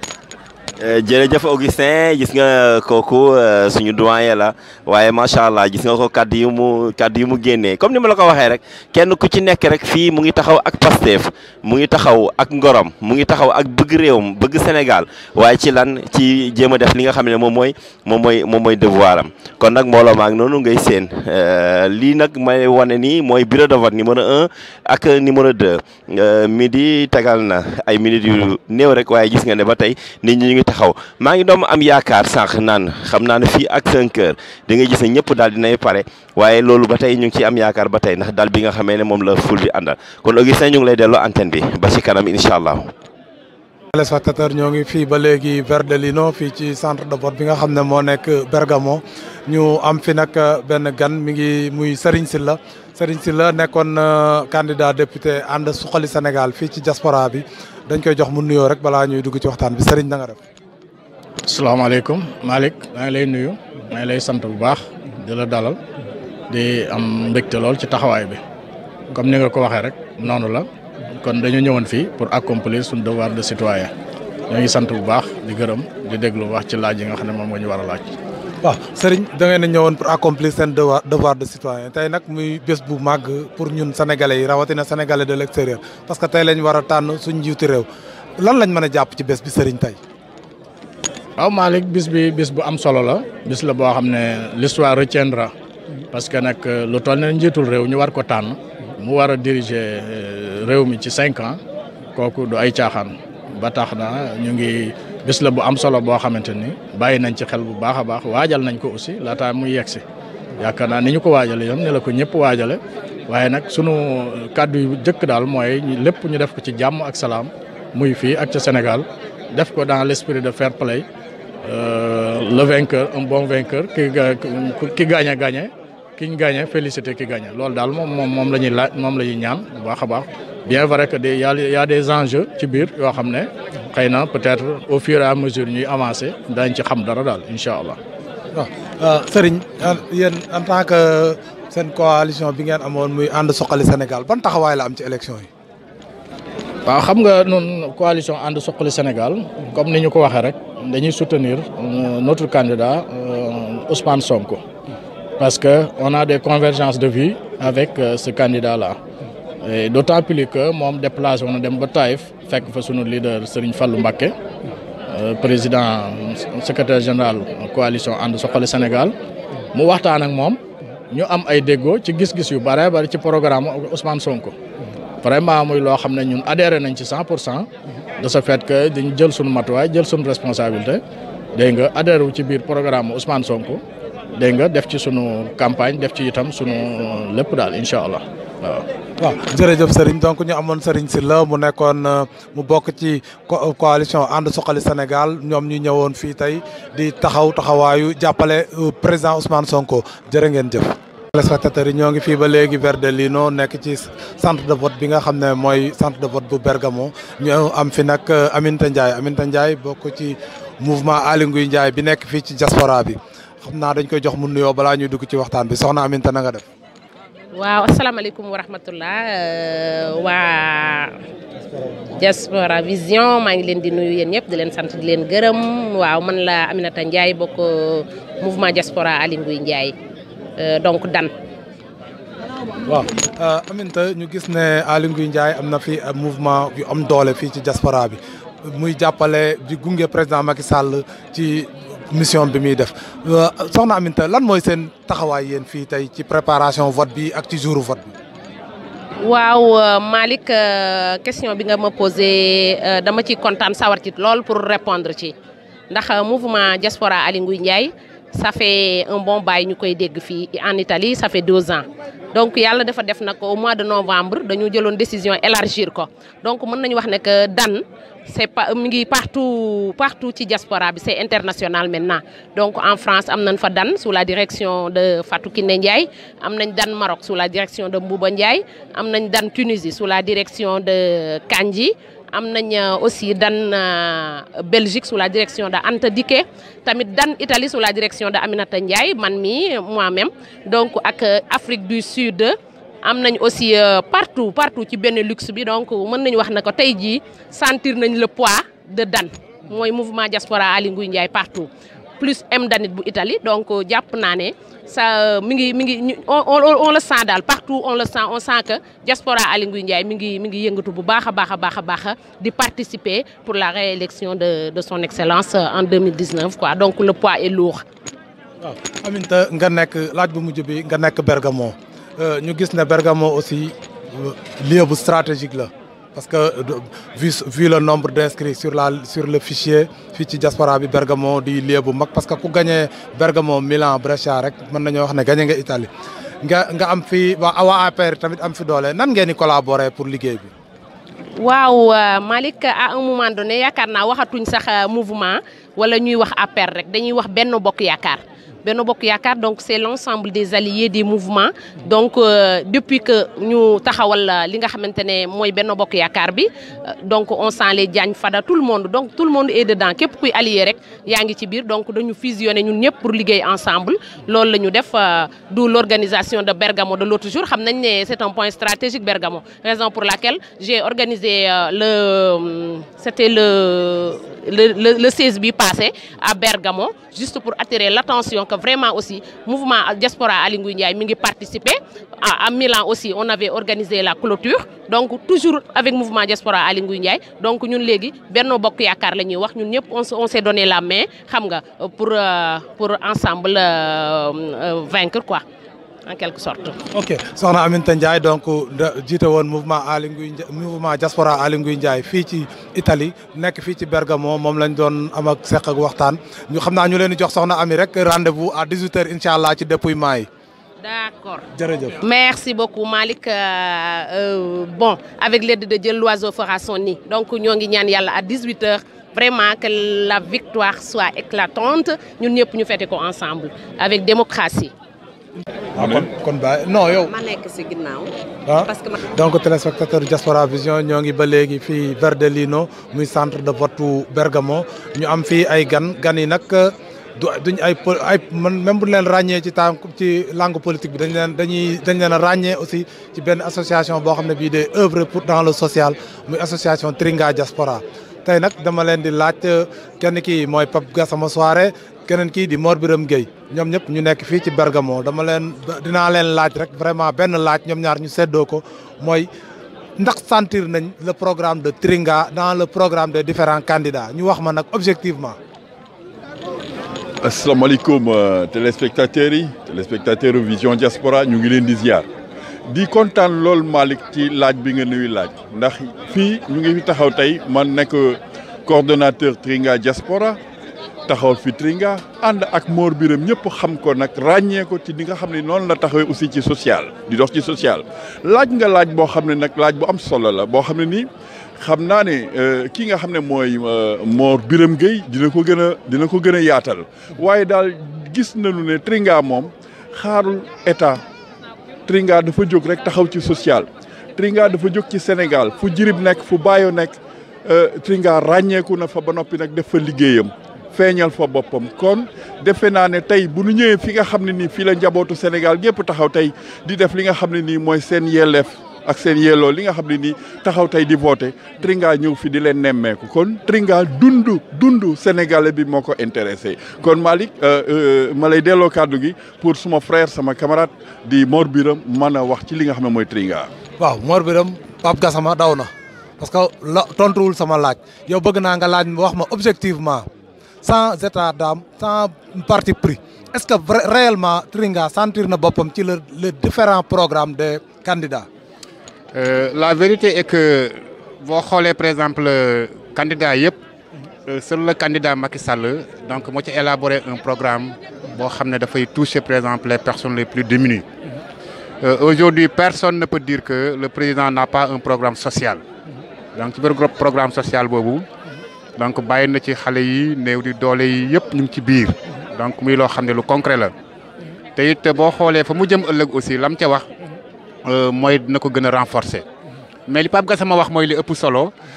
jërëjëf Augustin gis nga kooku suñu doyen la waaye macha allah gis nga ko kaddu yu mu kaddu yu mu génnee comme ni ma la ko waxee rek kenn ku ci nekk rek fii mu ngi taxaw ak Pastef mu ngi taxaw ak ngorom mu ngi taxaw ak bëgg réewam bëgg Sénégal waaye ci lan ci jéem a def li nga xam ne moom mooy moom mooy moom mooy devoir am kon nag mbooloo maag noonu ngay seen lii nag may wane nii mooy bureau de vote numéro un ak numéro deux midi tegal na ay minutes yu néew rek waaye gis nga ne ba tey nit ñi ñu ngi taxaw maa ngi doom am yaakaar sànq naan xam naa ne fii ak 5 heures di nga gis ne ñëpp daal dinay pare waaye loolu ba tey ñu ngi ciy am yaakaar ba tey ndax daal bi nga xamee ne moom la ful bi àndal kon Augustin ñu ngi lay delloo antenne bi ba ci kanam incha allah. téléspectateur ñoo ngi fii ba léegi Verdelino fii ci centre de vote bi nga xam ne moo nekk Bergamo ñu am fi nag benn gan mi ngi muy Serigne Sylla Serigne Sylla nekkoon candidat député ànd suqali Sénégal fii ci diaspora bi dañ koy jox mu nuyoo rek balaa ñuy dugg ci waxtaan bi Serigne na nga def. asalaamaaleykum Malick maa ngi lay nuyu maa ngi lay sant bu baax di la dalal di am mbégte lool ci taxawaay bi comme ni nga ko waxee rek noonu la kon dañu ñëwoon fii pour accomplir suñu devoir de citoyen ñoo ngi sant bu baax di gërëm di déglu wax ci laaj yi nga xam ne moom nga ñu war a laaj. waaw Serigne da ngeen a ñëwoon pour accomplir seen devoir devoir de citoyen tey nag muy bés bu màgg pour ñun sénégalais yi rawatina sénégalais de l'extérieur parce que tey lañ war a tànn suñ njiitu réew lan lañ mën a jàpp ci bés bi Serigne tey. waaw Malick bis bi bis bu am solo la bis la boo xam ne l'histoire retiendra parce que nag lu toll ne njiitul réew ñu war ko tànn mu war a diriger réew mi ci cinq ans kooku du ay caaxaan ba tax na ñu ngi bis la bu am solo boo xamante ni bàyyi nañ ci xel bu baax a baax waajal nañ ko aussi laataa muy yegg si yaakaar naa ni ñu ko waajale yoon ne la ko ñëpp waajale waaye nag sunu kàddu yu jëkk daal mooy lépp ñu def ko ci jàmm ak salaam muy fii ak ca Sénégal def ko dans l'esprit de fair play le vainqueur un bon vainqueur ki ki gagné gagné ki ñu gagné félicité ki gagné loolu daal moom moom moom la ñuy laaj moom la ñuy ñaan bu baax a baax bien vrai que des y a y a des enjeux ci biir yoo xam ne xëy na peut-être au fur et à mesure ñuy avancer dañ ci xam dara daal incha allah. waaw Serigne yéen en tant que seen coalition bi ngeen amoon muy ànd suqali Sénégal ban taxawaay la am ci élection yi. waaw xam nga noonu coalition ànd suqali Sénégal comme ni ñu ko waxee rek dañuy soutenir notre candidat Ousmane Sonko parce que on a des convergences de vues avec ce candidat-là et d'autant plus que moom déplacé woon na dem ba Taïf fekk fa sunu leader Serigne Fallou Mbacké président secrétaire général coalition ànd suqali Sénégal mu waxtaan ak moom ñu am ay déggoo ci gis-gis yu bare bari ci programme Ousmane Sonko. vraiment muy loo xam ne ñun adhéré nañ ci cent pour cent de ce fait que dañu jël suñu matuwaay jël suñu responsabilité dégg nga adhéré wu ci biir programme Ousmane Sonko dégg nga def ci sunu campagne def ci itam sunu lépp daal incha allah waaw. waaw jërëjëf Serigne donc ñu amoon Serigne Sylla mu nekkoon mu bokk ci coalition ànd suqali Sénégal ñoom ñu ñëwoon fii tey di taxaw taxawaayu jàppale président Ousmane Sonko jërë ngeen jëf. téléspectateurs yi ñoo ngi fii ba léegi Verdelino nekk ci centre de vote bi nga xam ne mooy centre de vote bu Bergamo ñu am fi nag Aminata Ndiaye Aminata Ndiaye bokk ci mouvement Aly Ngouille Ndiaye bi nekk fii ci diaspora bi xam naa dañ koy jox mu nuyoo balaa ñuy dugg ci waxtaan bi soxna Aminata na nga def. waaw asalaamaaleykum wa rahmatullah waa diaspora vision maa ngi leen di nuyu yéen ñëpp di leen sant di leen gërëm waaw man la Aminata Ndiaye bokk mouvement diaspora Aly Ngouille Ndiaye. donc dan waaw Aminata ñu gis ne Aly Ngouille Ndiaye am na fi mouvement yu am doole fii ci diaspora bi muy jàppale di gunge président Macky Sall ci mission bi muy def soxna Aminata lan mooy seen taxawaay yéen fii tey ci préparation vote bi ak ci jouru vote bi. waaw Malick question bi nga ma posé dama ci kontaan sawar ci lool pour répondre ci ndax mouvement diaspora Aly Ngouille Ndiaye. ça fait un bon bail ñu koy dégg fii en Italie ça fait deux ans donc yàlla dafa def nag au mois de novembre dañu jëloon décision élargir ko donc mën nañu wax ne que dan c'est pas mi ngi partout partout ci diaspora bi c'est international maintenant donc en France am nañ fa dan sous la direction de Fatou Kiné Ndiaye am nañ dan Maroc sous la direction de Mbouba Ndiaye am nañ dan Tunisie sous la direction de Kandji am nañ aussi dan Belgique sous la direction de Anta Diké tamit dan Italie sous la direction de Aminata Ndiaye man mi moi-même donc ak Afrique du Sud am nañ aussi partout partout ci benn luxe bi donc mën nañu wax na ko tey jii sentir nañ le poids de dan mooy mouvement diaspora Aly Ngouille Ndiaye partout plus M Danit bu Italie donc jàpp naa ne ça mi ngi mi ngi on on le sent daal partout on le sent on sent que diaspora Aly Ngouille Ndiaye mi ngi mi ngi yëngatu bu baax a baax a baax a baax di participer pour la réélection de de son excellence en 2019 quoi donc le poids est lourd. waaw Aminta nga nekk laaj bu mujj bi nga nekk Bergamo ñu gis ne Bergamo aussi lieu bu stratégique la. parce que vu vu le nombre d'inscrits sur la sur le fichier fii ci diaspora bi Bergamo di lieu bu mag parce que ku gagné Bergamo Milan Brescia rek mën nañoo wax ne gagné nga Italie nga nga am fi waa waa APR tamit am fi doole nan ngeen di collaborer pour liggéey bi. waaw Malick à un moment donné yaakaar naa waxatuñ sax mouvement wala ñuy wax APR rek dañuy wax benn bokk yaakaar. Benno Bokk Yaakaar donc c'est l'ensemble des alliés des mouvements donc euh, depuis que ñu taxawal li nga xamante ne mooy Benno Bokk Yaakaar bi donc on sent les Diagne Fada tout le monde donc tout le monde est dedans képp kuy allié rek yaa ngi ci biir donc dañu fusionner ñun ñëpp pour liggéey ensemble loolu la ñu def d'où l'organisation de Bergamo de l'autre jour xam nañ ne c'est un point stratégique Bergamo raison pour laquelle j'ai organisé euh, le c'était le le le le 16 bi passé à Bergamo juste pour attirer l'attention que vraiment aussi mouvement diaspora Aly Ngouille Ndiaye mi ngi participer à, à Milan aussi on avait organisé la clôture donc toujours avec mouvement diaspora Aly Ngouille Ndiaye donc ñun léegi Benno Bokk Yaakaar la ñuy wax ñun ñëpp on on s'est donné la main xam nga pour euh, pour ensemble euh, euh, vaincre quoi en quelque sorte. ok soxna Aminata Ndiaye donc jiite woon mouvement Aly Ngouille Ndiaye mouvement diaspora Aly Ngouille Ndiaye fii ci Italie nekk fii ci Bergamo moom lañ doon am ak seq ak waxtaan ñu xam naa ñu leen di jox soxna Ami rek rendez-vous à 18h incha allah ci dépouillement yi. D'accord. jërëjëf. Merci beaucoup Malick euh, euh, bon avec l'aide de Dieu l'oiseau fera son nid donc ñoo ngi ñaan yàlla à 18h vraiment que la victoire soit éclatante ñun ñëpp ñu fête ko ensemble avec démocratie. ah kon kon ba non yow. ma nekk ci ginnaaw. ah parce que donc téléspectateur Diaspora Vision ñoo ngi ba léegi fii Verdellino muy centre de vote bu Bergamo ñu am fii ay gan gan yi nag du duñ ay ay man même bu leen ràññee ci temps ci langue politique bi dañ leen dañuy dañ leen a ràññee aussi ci benn association boo xam ne bii day œuvre pour dans le social muy association Tringa Diaspora tey nag dama leen di laaj kenn kii mooy Pape Gassama Soare keneen kii di Mor Biram Gueye ñoom ñëpp ñu nekk fii ci Bergamo dama leen dinaa leen laaj rek vraiment benn laaj ñoom ñaar ñu seddoo ko mooy ndax sentir nañ le programme de Tringa dans le programme des différents candidats ñu wax ma nag objectivement. asalaamaaleykum téléspectateurs yi téléspectateurs Vision Diaspora ñu ngi leen di ziar di kontaan lool Malick ci laaj bi nga nuyu laaj ndax fii ñu ngi fi taxaw tey man nekk coordonnateur Tringa Diaspora taxaw fi Tringa ànd ak Mor Biram ñëpp xam ko nag ràññee ko ci li nga xam ne noonu la taxawee aussi ci social di dox ci social laaj nga laaj boo xam ne nag laaj bu am solo la boo xam ne nii xam naa ne kii nga xam ne mooy Mor Biram Gueye dina ko gën a dina ko gën a yaatal waaye daal gis nañu ne Tringa moom xaarul état Tringa dafa jóg rek taxaw ci social Tringa dafa jóg ci Sénégal fu jirib nekk fu baayo nekk Tringa ràññeeku na fa ba noppi nag def fa liggéeyam feeñal fa boppam kon defe naa ne tey bu nu ñëwee fi nga xam ne nii fii la njabootu Sénégal gépp taxaw tey di def li nga xam ne nii mooy seen yelleef ak seen yelloo li nga xam ne nii taxaw tey di voté Tringa ñëw fi di leen nemmeeku kon Tringa dundu dundu sénégalais bi moo ko intéressé kon Malick ma lay delloo kàddu gi pour suma frère sama camarade di Mor Biram mën a wax ci li nga xam ne mooy Tringa. waaw Mor Biram Pape Gassama daw na parce que la tontuwul sama laaj yow bëgg naa nga laaj wax ma objectivement sans état d'âme sans parti pris est-ce que réellement Tringa sentir na boppam ci le les différents programmes des candidats. Euh, la vérité est que boo xoolee par exemple candidat yëpp seul le candidat Macky Sall donc moo ci élaboré un programme boo xam ne dafay toucher par exemple les personnes les plus démunies euh, aujourd'hui personne ne peut dire que le président n'a pas un programme social donc ci biir programme social boobu donc bàyyi na ci xale yi néew di doole yi yëpp ñu ngi ci biir donc muy loo xam ne lu concret la te it boo xoolee fa mu jëm ëllëg aussi lam ca wax mooy dina ko gën a renforcer mais li Pape Gassama wax mooy li ëpp solo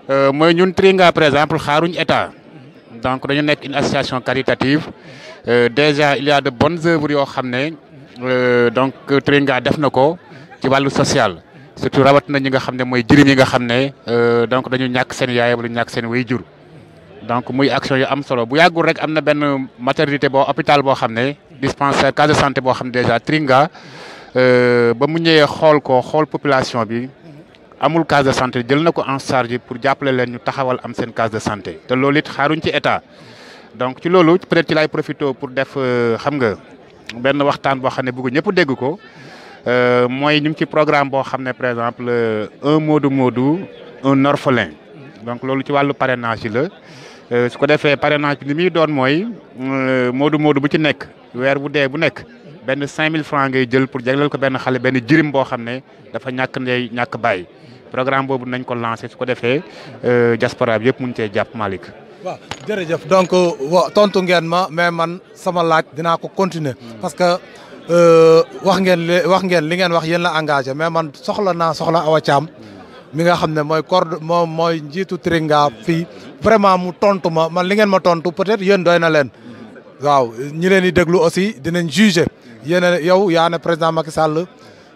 mooy ñun Tringa par exemple xaaruñ état donc dañu nekk une association caritative déjà il y a de bonnes œuvres yoo xam ne donc Tringa def na ko ci wàllu social surtout rawat na ñi nga xam ne mooy jëriñ yi nga xam ne donc dañu ñàkk seen yaay wala ñàkk seen way jur donc muy action yu am solo bu yàggul rek am na benn maternité boo hôpital boo xam ne dispensaire case de santé boo xam ne déjà Tringa ba mu ñëwee xool ko xool population bi amul case de santé jël na ko en charge pour jàppale leen ñu taxawal am seen case de santé te loolu it xaaruñ ci état donc ci loolu peut-être ci lay profité pour def xam nga benn waxtaan boo xam ne bëgg ñëpp dégg ko mooy ñu ngi ci programme boo xam ne par exemple un Modou Modou un orphelin donc loolu ci wàllu parrainage yi la su ko defee parrainage bi ni muy doon mooy Modou Modou bu ci nekk weer bu dee bu nekk benn 5000 francs ngay jël pour jagleel ko benn xale benn jirim boo xam ne dafa ñàkk ndey ñàkk bàyyi programme boobu nañ ko lancé su ko defee diaspora bi yëpp mun cee jàpp Malick. waaw jërëjëf donc wa tontu ngeen ma mais man sama laaj dinaa ko continuer parce que wax ngeen li wax ngeen li ngeen wax yéen la engagé mais man soxla naa soxla Awa Thiam mi nga xam ne mooy corde moom mooy njiitu Tringa fii vraiment mu tontu ma man li ngeen ma tontu peut-être yéen doy na leen waaw ñi leen di déglu aussi dinañ juger yéen yow yaa ne président Macky Sall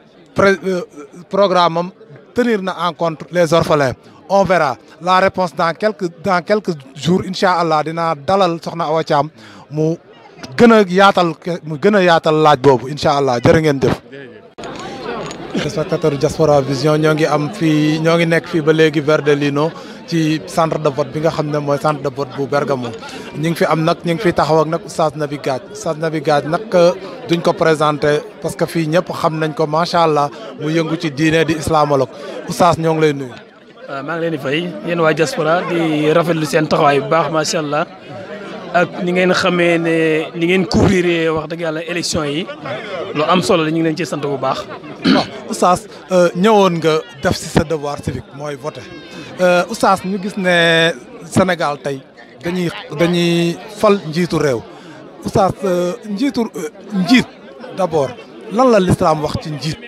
programme am tenir na en compte les orphelins on verra la réponse dans quelques dans quelques jours incha allah dinaa dalal soxna Awa Thiam mu gën a yaatal mu gën a yaatal laaj boobu incha allah jërë ngeen jëf. téléspectateur Diaspora Vision ñoo ngi am fii ñoo ngi nekk fii ba léegi Verdellino ci centre de vote bi nga xam ne mooy centre de vote bu Bergamo ñu ngi fi am nag ñu ngi fi taxaw ak nag oustaz Nabi Gadj oustaz Nabi Gadj nag duñ ko présenté parce que fii ñëpp xam nañ ko macha allah mu yëngu ci diine di islamologue oustaz ñoo ngi lay nuyu. waaw maa ngi leen di fay yéen waa diaspora di rafetlu seen taxawaay bu baax macha allah ak ni ngeen xamee ne ni ngeen couvrir wax dëgg yàlla élection yi lu am solo la ñu ngi leen ci sant bu baax. waaw oustaz ñëwoon nga def si sa devoir civique mooy voter oustaz ñu gis ne Sénégal tey dañuy dañuy fal njiitu réew oustaz njiitu njiit d'abord lan la l'islam wax ci njiit.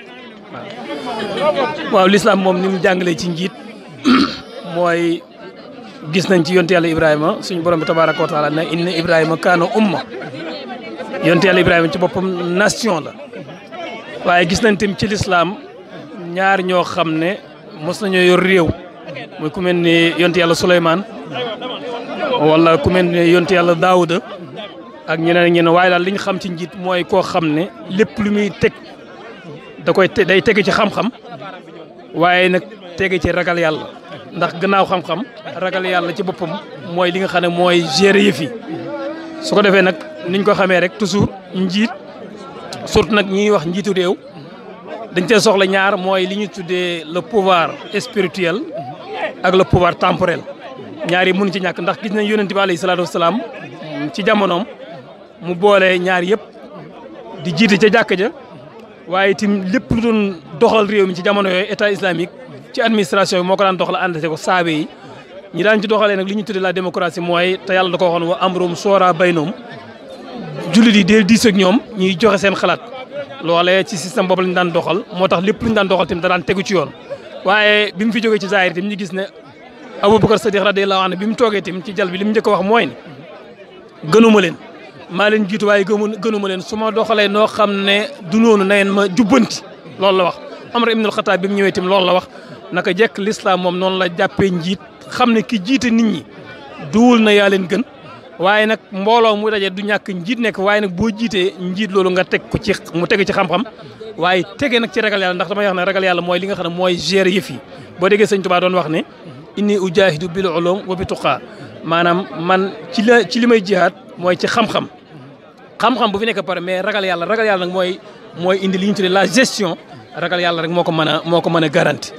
waaw l'islam moom ni mu jàngalee ci njiit mooy gis nañ ci yonte yàlla Ibrahima suñu borom bi tabaaraka wa taala ne inna Ibrahima kaana umma yonte yàlla Ibrahima ci boppam nation la waaye gis nañ tamit ci l'islam ñaar ñoo xam ne mos nañoo yor réew muy ku mel ni yonte yàlla Souleymane wala ku mel ni yonte yàlla Daouda ak ñeneen ak ñeneen waaye daal li ñu xam ci njiit mooy koo xam ne lépp lu muy teg da koy day tege ci xam-xam waaye nag tege ci ragal yàlla ndax gannaaw xam-xam ragal yàlla ci boppam mooy li nga xam ne mooy gérer yëf yi su ko defee nag niñ ko xamee rek toujours njiit surtout nag ñiy wax njiitu réew dañ cee soxla ñaar mooy li ñu tuddee le pouvoir spirituel ak le pouvoir temporel ñaar yi mënu ci ñàkk ndax gis nañ yonent bi alayhi salaatu wasalaam ci jamonoom mu boole ñaar yëpp di jiite ca jàkk ja waaye itam lépp lu doon doxal réew mi ci jamono yooyu état islamique ci administration bi moo ko daan doxal àndate ko saabe yi ñi daan ci doxalee nag li ñu tuddee la démocratie mooy te yàlla da ko waxoon wa amrum soora baynoom jullit yi dee diis ak ñoom ñuy joxe seen xalaat loolee ci système boobu lañu daan doxal moo tax lépp lu ñu daan doxal tamit da daan tegu ci yoon waaye bi mu fi jógee ci zaahir tamit ñu gis ne Aboubacar Sadiq radiyallahu anhu bi mu toogee tamit ci jal bi li mu njëkk a wax mooy ne gënuma leen maa leen jiitu waaye gënuma leen su ma doxalee noo xam ne du noonu na ngeen ma jubbanti loolu la wax Amar ibnul Xataab bi mu ñëwee tamit loolu la wax naka jekk l'islam moom noonu la jàppee njiit xam ne ki jiite nit ñi duwul na yaa leen gën waaye nag mbooloo mu daje du ñàkk njiit nekk waaye nag boo jiitee njiit loolu nga teg ko ci mu tege ci xam-xam waaye tege nag ci ragal yàlla ndax damay wax ne ragal yàlla mooy li nga xam ne mooy gérer yëf yi boo déggee sëñ Tuubaa doon wax ne inni ujahidu bil ulum wa bi tuqaa maanaam man ci la ci li may jihaad mooy ci xam-xam xam-xam bu fi nekk pare mais ragal yàlla ragal yàlla nag mooy mooy indi li ñu tuddee la gestion ragal yàlla rek moo ko mën a moo ko mën a garanti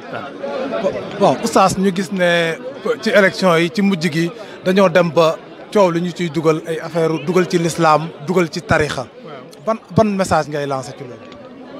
waaw. bon oustaz ñu gis ne ci élection yi ci mujj gi dañoo dem ba coow li ñu ciy dugal ay affaire dugal ci l'islam dugal ci tarixa ban ban message ngay lancé ci loolu.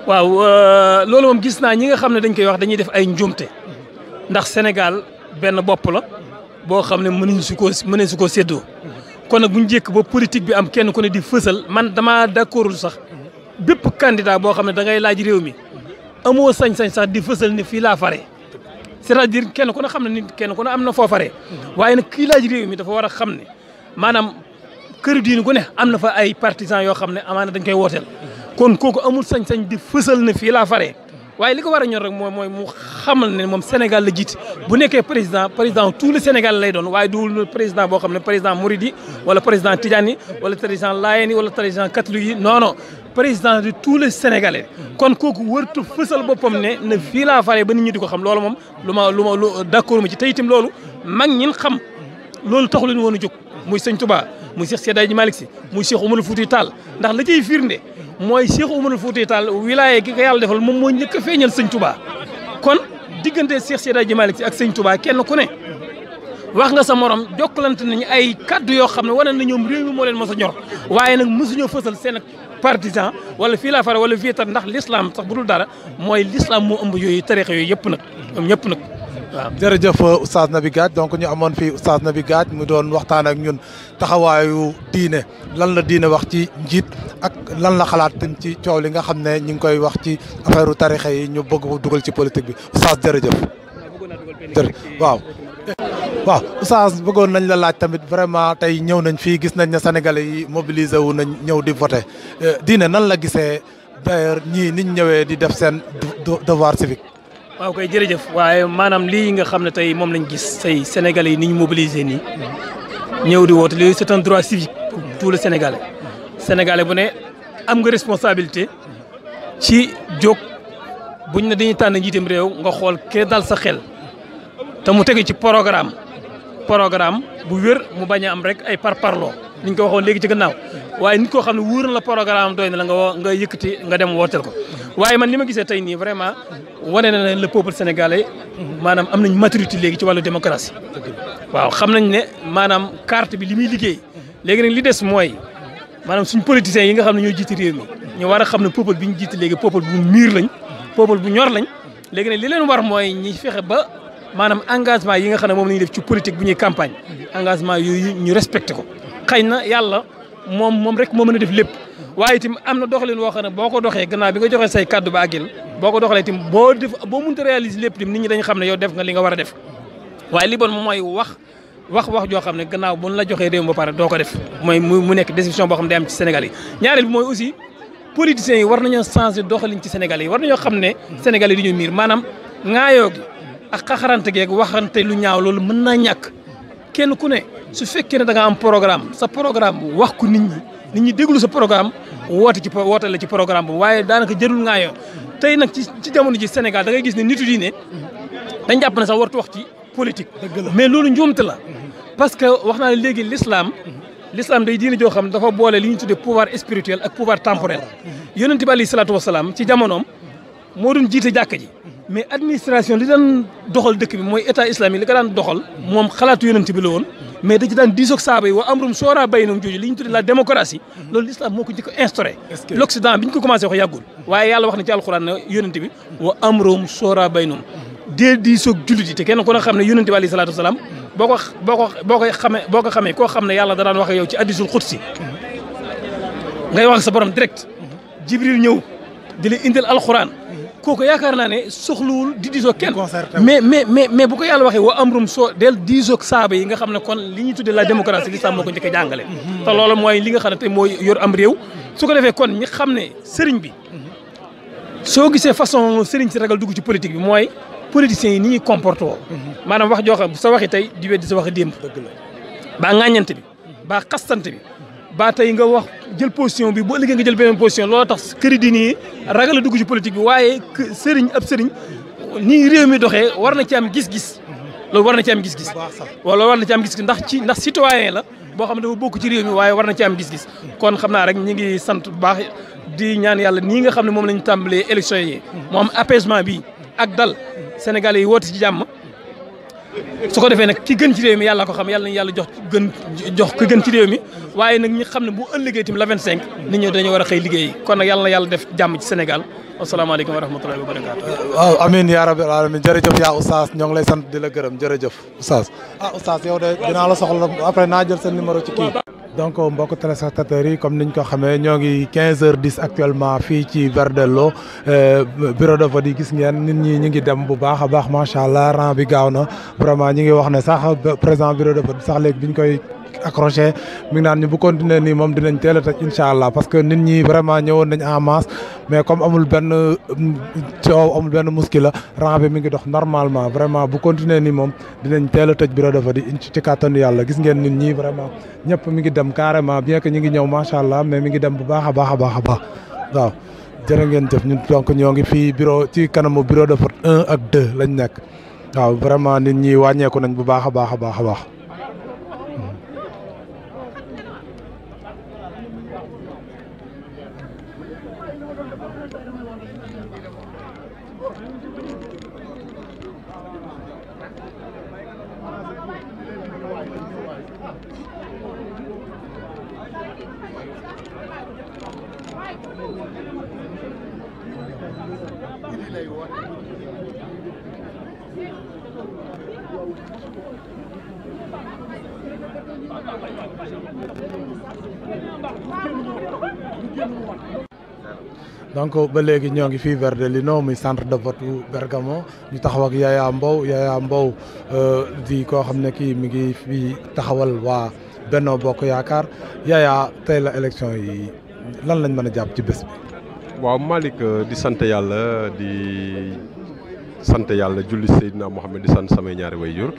waaw loolu moom gis naa ñi nga xam ne dañ koy wax dañuy def ay njuumte ndax Sénégal benn bopp la boo xam ne mënuñu su ko mënee su ko séddoo kon nag bu ñu njëkk ba politique bi am kenn ku ne di fësal man damaa d'accordul sax bépp candidat boo xam ne da ngay laaj réew mi amoo sañ-sañ sax di fësal ne fii laa fare c'est-à-dire kenn ku ne xam ne nit kenn ku ne am na foofaree waaye nag kii laaj réew mi dafa war a xam ne maanaam kër diine gu ne am na fa ay partisans yoo xam ne amaana dañ koy wooteel kon kooku amul sañ-sañ di fësal ne fii laa faree waaye li ko war a ñor rek mooy mooy mu xamal ne moom Sénégal la jiite bu nekkee président président tout le Sénégal lay doon waaye du président boo xam ne président Mouride yi wala président Tidiane yi wala président Layène yi wala président catholique yi non non président de tous les Sénégalais. kon kooku wërtu fësal boppam ne ne fii laa faree ba nit ñi di ko xam loolu moom lu ma lu ma lu d'accord ma ci te itam loolu mag ñin xam loolu taxu leen woon a jóg muy sëñ Touba muy Cheikh Seydi Hadji Malick Sy muy Cheikh Oumarul Fouti Tall ndax la ciy firnde mooy Cheikh Oumarul Fouti Tall wilaaye gi ko yàlla defal moom moo njëkk a feeñal sëñ Touba kon diggante Cheikh Seydi Hadji Malick Sy ak sëñ Touba kenn ku ne wax nga sa morom jokkalante nañu ay kaddu yoo xam ne wane na ñoom réew mi moo leen mos a ñor waaye nag mosuñoo fësal seen partisan wala fii laa fare wala fii tar ndax l'islam sax bu dul dara mooy l'islam moo ëmb yooyu tarixa yooyu yëpp nag ñoom ñëpp nag waaw jërëjëf oustaz Naby Gadj donc ñu amoon fii oustaz Naby Gadj mu doon waxtaan ak ñun taxawaayu diine lan la diine wax ci njiit ak lan la xalaat tam ci coow li nga xam ne ñu ngi koy wax ci affaire tarixa yi ñu bëgg ko dugal ci politique bi oustaz jërëjëf. jërëjëf waaw. waaw oustaz bëggoon nañ la laaj tamit vraiment tey ñëw nañ fii gis nañ ne sénégalais yi mobilisé wu nañ ñëw di voté diine nan la gisee d'ailleurs ñii niñ ñëwee di def seen devoir civique. waaw koy jërëjëf waaye maanaam lii nga xam ne tey moom lañ gis tey sénégalais yi ni ñu mobilisé nii ñëw di woote lii c'est un droit civique pour tout le sénégalais sénégalais bu ne am nga responsabilité ci jóg buñ ne dañuy tànn njiitam réew nga xool kee dal sa xel te mu tegu ci programme programme bu wér mu bañ a am rek ay parparloo ni ñu ko waxoon léegi ci gannaaw waaye nit koo xam ne wóor na la programme doy na la nga woo nga yëkkati nga dem wooteel ko waaye man li ma gisee tey nii vraiment wane na ne le peuple sénégalais maanaam am nañ maturité léegi ci wàllu démocratie waaw xam nañ ne maanaam carte bi li muy liggéey léegi nag li des mooy maanaam suñ politiciens yi nga xam ne ñoo jiite réew mi ñu war a xam ne peuple bi ñu jiite léegi peuple bu miir lañ peuple bu ñor lañ léegi nag li leen war mooy ñi fexe ba maanaam engagement yi nga xam ne moom la ñuy def ci politique bu ñuy campagne engagement yooyu ñu respecté ko xëy na yàlla moom moom rek moo mën a def lépp waaye itam am na doxalin woo xam ne boo ko doxee gannaaw bi nga joxee say kaddu ba àggil boo ko doxalee itam boo def boo mënta réaliser lépp itam nit ñi dañu xam ne yow def nga li nga war a def waaye li bon moom mooy wax wax wax joo xam ne gannaaw bu la joxee réew mi ba pare doo ko def mooy mu nekk décision boo xam ne day am ci Sénégal yi ñaareel bi mooy aussi politiciens yi war nañoo changer doxalin ci Sénégal yi war nañoo xam ne Sénégal yi dañoo miir maanaam ŋaayoo gi ak xaxarante geeg waxante lu ñaaw loolu mën naa ñàkk kenn ku ne su fekkee ne da nga am programme sa programme wax ko nit ñi nit ñi déglu sa programme woote ci woote la ci programme boobu waaye daanaka jërul ŋaayoo tey nag ci ci jamono ji Sénégal da ngay gis ne nitu diine dañ jàpp ne sax wartu wax ci politique mais loolu njuumte la parce que wax naa ne léegi l'islam l'islam day diine joo xam dafa boole li ñu tuddee pouvoir spirituel ak pouvoir temporel yonent bi alayhi salaatu wasalaam ci jamonoom moo doon jiite jàkka ji mais administration li daan doxal dëkk bi mooy état islamique li ko daan doxal moom xalaatu yonent bi la woon mais da ci daan diisoog saaba yi wa amrum soora baynum jooju li ñu tuddee la démocratie loolu l'islam moo ko njëkk a instauré l'occident bi ñu ko commencé wax yàggul waaye yàlla wax na ci alxuraan ne yonent bi wa amrum soora baynum dee diisoog jullit yi te kenn ku ne xam ne yonent bi alayhi salaatu wasalaam boo ko boo ko boo koy xamee boo ko xamee koo xam ne yàlla da daan wax ak yow ci hadiisul xudsi ngay wax sa borom direct jibril ñëw di la indil alxuraan kooku yaakaar naa ne soxlawul di diisoo kenn mais mais mais mais bu ko yàlla waxee wa amrum soo del diisoog saaba yi nga xam ne kon li ñuy tuddee la démocratie l'islam moo ko njëkk a jàngale te loolu mooy li nga xam ne tey mooy yor am réew su ko defee kon ñi xam ne sëriñ bi soo gisee façon sëriñ si ragal dugg ci politique bi mooy politiciens yi ni ñuy comporté woo maanaam wax joo xam sa waxi tey di weddi sa waxi démb baa ŋàññante bi baa xastante bi ba tey nga wax jël position bi boo ëllëgee nga jël beneen position loolu tax këri di nii ragal a dugg ci politique bi waaye sëriñ ab sëriñ nii réew mi doxee war na ci am gis-gis loolu war na ci am gis-gis wala war na ci am gis-gis ndax ci ndax citoyen la boo xam ne dafa bokk ci réew mi waaye war na ci am gis-gis kon xam naa rek ñi ngi sant bu baax di ñaan yàlla nii nga xam ne moom lañu tàmbalee élection yi mu am apaisement bi ak dal Sénégalais yi woote ci jàmm su ko defee nag ki gën ci réew mi yàlla ko xam yàlla nañu yàlla jox gën jox ki gën ci réew mi waaye nag ñi xam ne bu ëllëgee tamit la 25 nit ñi dañoo war a xëy liggéey kon nag yàlla na yàlla def jàmm ci Sénégal asalaamaaleykum wa rahmatullahi wa barakaatu. waaw amiin yaa rabbil alamin jërëjëf yaa oustaz ñoo ngi lay sant di la gërëm jërëjëf oustaz ah oustaz yow de dinaa la soxla après naa jël sa numéro ci kii donc mbokk téléspectateurs yi comme niñ ko xamee ñoo ngi 15 heures 10 actuellement fii ci Verdello bureau de vote yi gis ngeen nit ñi ñu ngi dem bu baax a baax macha allah rang bi gaaw na vraiment ñi ngi wax ne sax président bureau de vote sax léegi biñ koy accroché mi ngi naan ñu bu continuer nii moom dinañ teel a tëj incha allah parce que nit ñi vraiment ñëwoon nañ en masse mais comme amul benn coow amul benn muskila rang bi mi ngi dox normalement vraiment bu continuer nii moom dinañ teel a tëj bureau de vote yi ci kàttanu yàlla gis ngeen nit ñi vraiment ñëpp mi ngi dem carrément bien que ñi ngi ñëw macha allah mais mi ngi dem bu baax a baax a baax a baax waaw jërë ngeen jëf ñun donc ñoo ngi fii bureau ci kanamu bureau de vote un ak deux lañ nekk waaw vraiment nit ñi wàññeeku nañ bu baax a baax a baax a baax donc ba léegi ñoo ngi fii Verdelino muy centre de vote bu Bergamo ñu taxaw ak Yaya Mbow Yaya Mbow di koo xam ne kii mi ngi fii taxawal waa Benno Bokk Yaakaar Yaya tey la élection yi lan lañ mën a jàpp ci bés bi. waaw Malick di sant yàlla di sant yàlla julli Seydina Mohamed di sant samay ñaari wayjur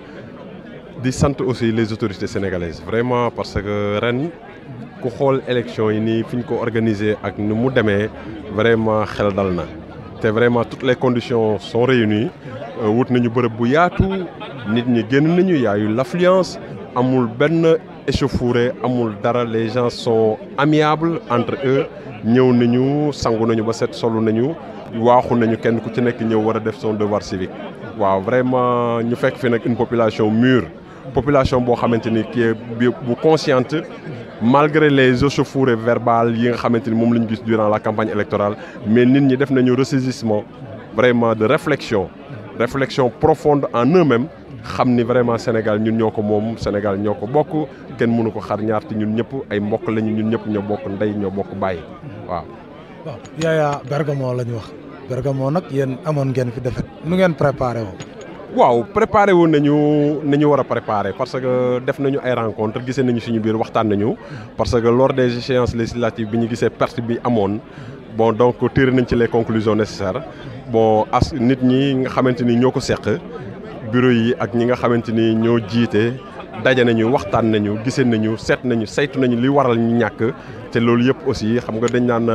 di sant aussi les autorités sénégalaises vraiment parce que ren ku xool élection yi nii fi ñu ko organisé ak ni mu demee vraiment xel dal na te vraiment toutes les conditions sont réunies wut nañu bërëb bu yaatu nit ñi génn nañu y a eu l'affluence amul benn échauffourée amul dara les gens sont amiables entre eux ñëw nañu sangu nañu ba set solu nañu waaxu nañu kenn ku ci nekk ñëw war a def son devoir civique waaw vraiment ñu fekk fi nag une population mûre population boo xamante ni qui est bu consciente malgré les échauffourées verbales yi nga xamante ni moom la ñu gis durant la campagne électorale mais nit ñi def nañu ressaisissement vraiment de réflexion réflexion profonde en eux-mêmes xam ni vraiment Sénégal ñun ñoo ko moom Sénégal ñoo ko bokk kenn mënu ko xar ñaar te ñun ñëpp ay mbokk lañu ñun ñëpp ñoo bokk ndey ñoo bokk bàyyi waaw. waaw Yaya Bergamo la ñu wax Bergamo nag yéen amoon ngeen fi defet nu ngeen préparé woo. waaw préparé woon nañu nañu war a préparé parce que def nañu ay rencontre gisee nañu suñu biir waxtaan nañu parce que lors des échéances législatives bi ñu gisee perte bi amoon bon donc tiré nañ ci les conclusions nécessaires bon as nit ñi nga xamante ni ñoo ko seq bureau yi ak ñi nga xamante ni ñoo jiite daje nañu waxtaan nañu gisee nañu seet nañu saytu nañu li waral ñu ñàkk te loolu yëpp aussi xam nga dañ naan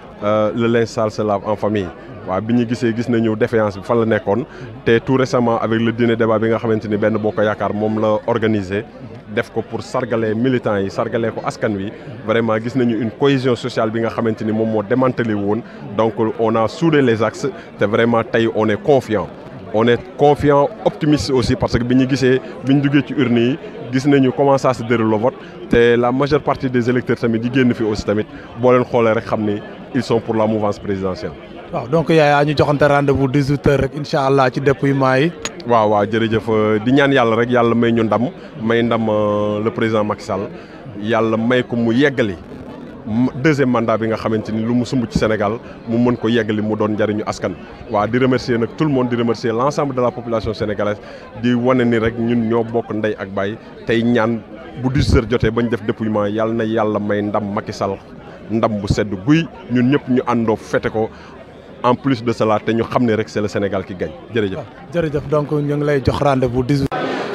le linge sale se lave en famille waaw bi ñu gisee gis nañu défaillance bi fan la nekkoon te tout récemment avec le dîner débat bi nga xamante ni benn bokk yaakaar moom la organisé def ko pour sargalee militants yi sargalee ko askan wi vraiment gis nañu une cohésion sociale bi nga xamante ni moom moo démantelé woon donc on a soudé les axes te vraiment tey on est confiant on est confiant optimiste aussi parce que bi ñu gisee bi ñu duggee ci urne yi gis nañu comment ça se déroule le vote te la majeure partie des électeurs tamit di génn fi aussi tamit boo leen xoolee rek xam ni ils sont pour la mouvance présidentielle. waaw donc Yaya ñu joxante rendez-vous 18 heures rek incha allah ci dépouillement yi. waaw waaw jërëjëf di ñaan yàlla rek yàlla may ñu ndam may ndam le président Macky Sall yàlla may ko mu yeggali deuxième mandat bi nga xamante ni lu mu sumb ci Sénégal mu mën ko yeggali mu doon njariñu askan. waaw di remercier nag tout le monde di remercier l'ensemble de la population sénégalaise di wane ni rek ñun ñoo bokk ndey ak baay tey ñaan bu 18 heures jotee ba ñu def dépouillement yàlla na yàlla may ndam Macky Sall ndam bu sedd guy ñun ñëpp ñu àndoo fete ko. en plus de cela te ñu xam ne rek c'est le Sénégal qui gagne jërëjëf. jërëjëf donc ñu ngi lay jox rendez-vous 18.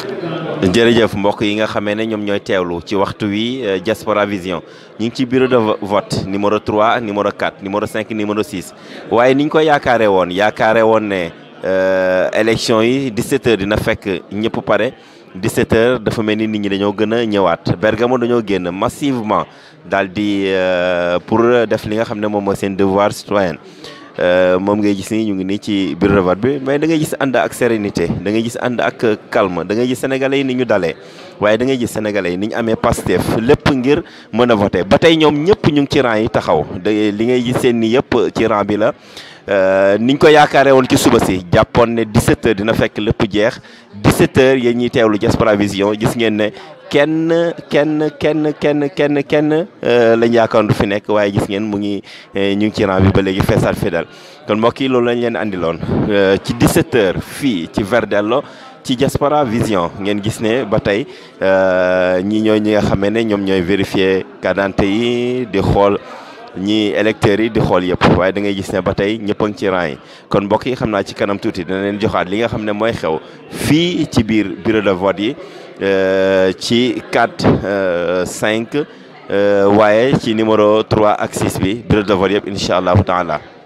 jërëjëf mbokk yi nga xamee ne ñoom ñooy teewlu ci waxtu wi Diaspora Vision ñu ngi ci bureau de vote numéro 3 numéro 4 numéro 5 numéro 6 waaye ni ñu ko yaakaare woon yaakaare woon ne élection yi 17h dina fekk ñëpp pare 17h dafa mel ni nit ñi dañoo gën a ñëwaat Bergamo dañoo génn massivement daal di pour def li nga xam ne moom mooy seen devoir citoyen moom ngay gis ni ñu ngi nii ci bureau de vote bi mais da ngay gis ànd ak sérénité da ngay gis ànd ak calme da ngay gis sénégalais yi ni ñu dalee waaye da ngay gis sénégalais yi ni ñu amee Pastef lépp ngir mën a voter ba tey ñoom ñëpp ñu ngi ci rang yi taxaw da li ngay gis seen ni yëpp ci rang bi la niñ ko yaakaaree woon ci suba si jàppoon ne 17h dina fekk lépp jeex 17h yéen ñiy teewlu Diaspora Vision gis ngeen ne kenn kenn kenn kenn kenn kenn lañ yaakaar du fi nekk waaye gis ngeen mu ngi ñu ngi ci rang bi ba léegi feesaat fidèle kon mbokk yi loolu lañ leen andiloon ci 17h fii ci Verdello ci Diaspora Vision ngeen gis ne ba tey ñi ñooy ñi nga xamee ne ñoom ñooy vérifier carte d'identité yi di xool ñi électeurs yi di xool yëpp waaye da ngay gis ne ba tey ñëpp a ngi ci rang yi kon mbokk yi xam naa ci kanam tuuti dina leen joxaat li nga xam ne mooy xew fii ci biir bureau de vote yi ci 4 5 waaye ci numéro 3 ak 6 bi bureau de vote yëpp incha allahu taala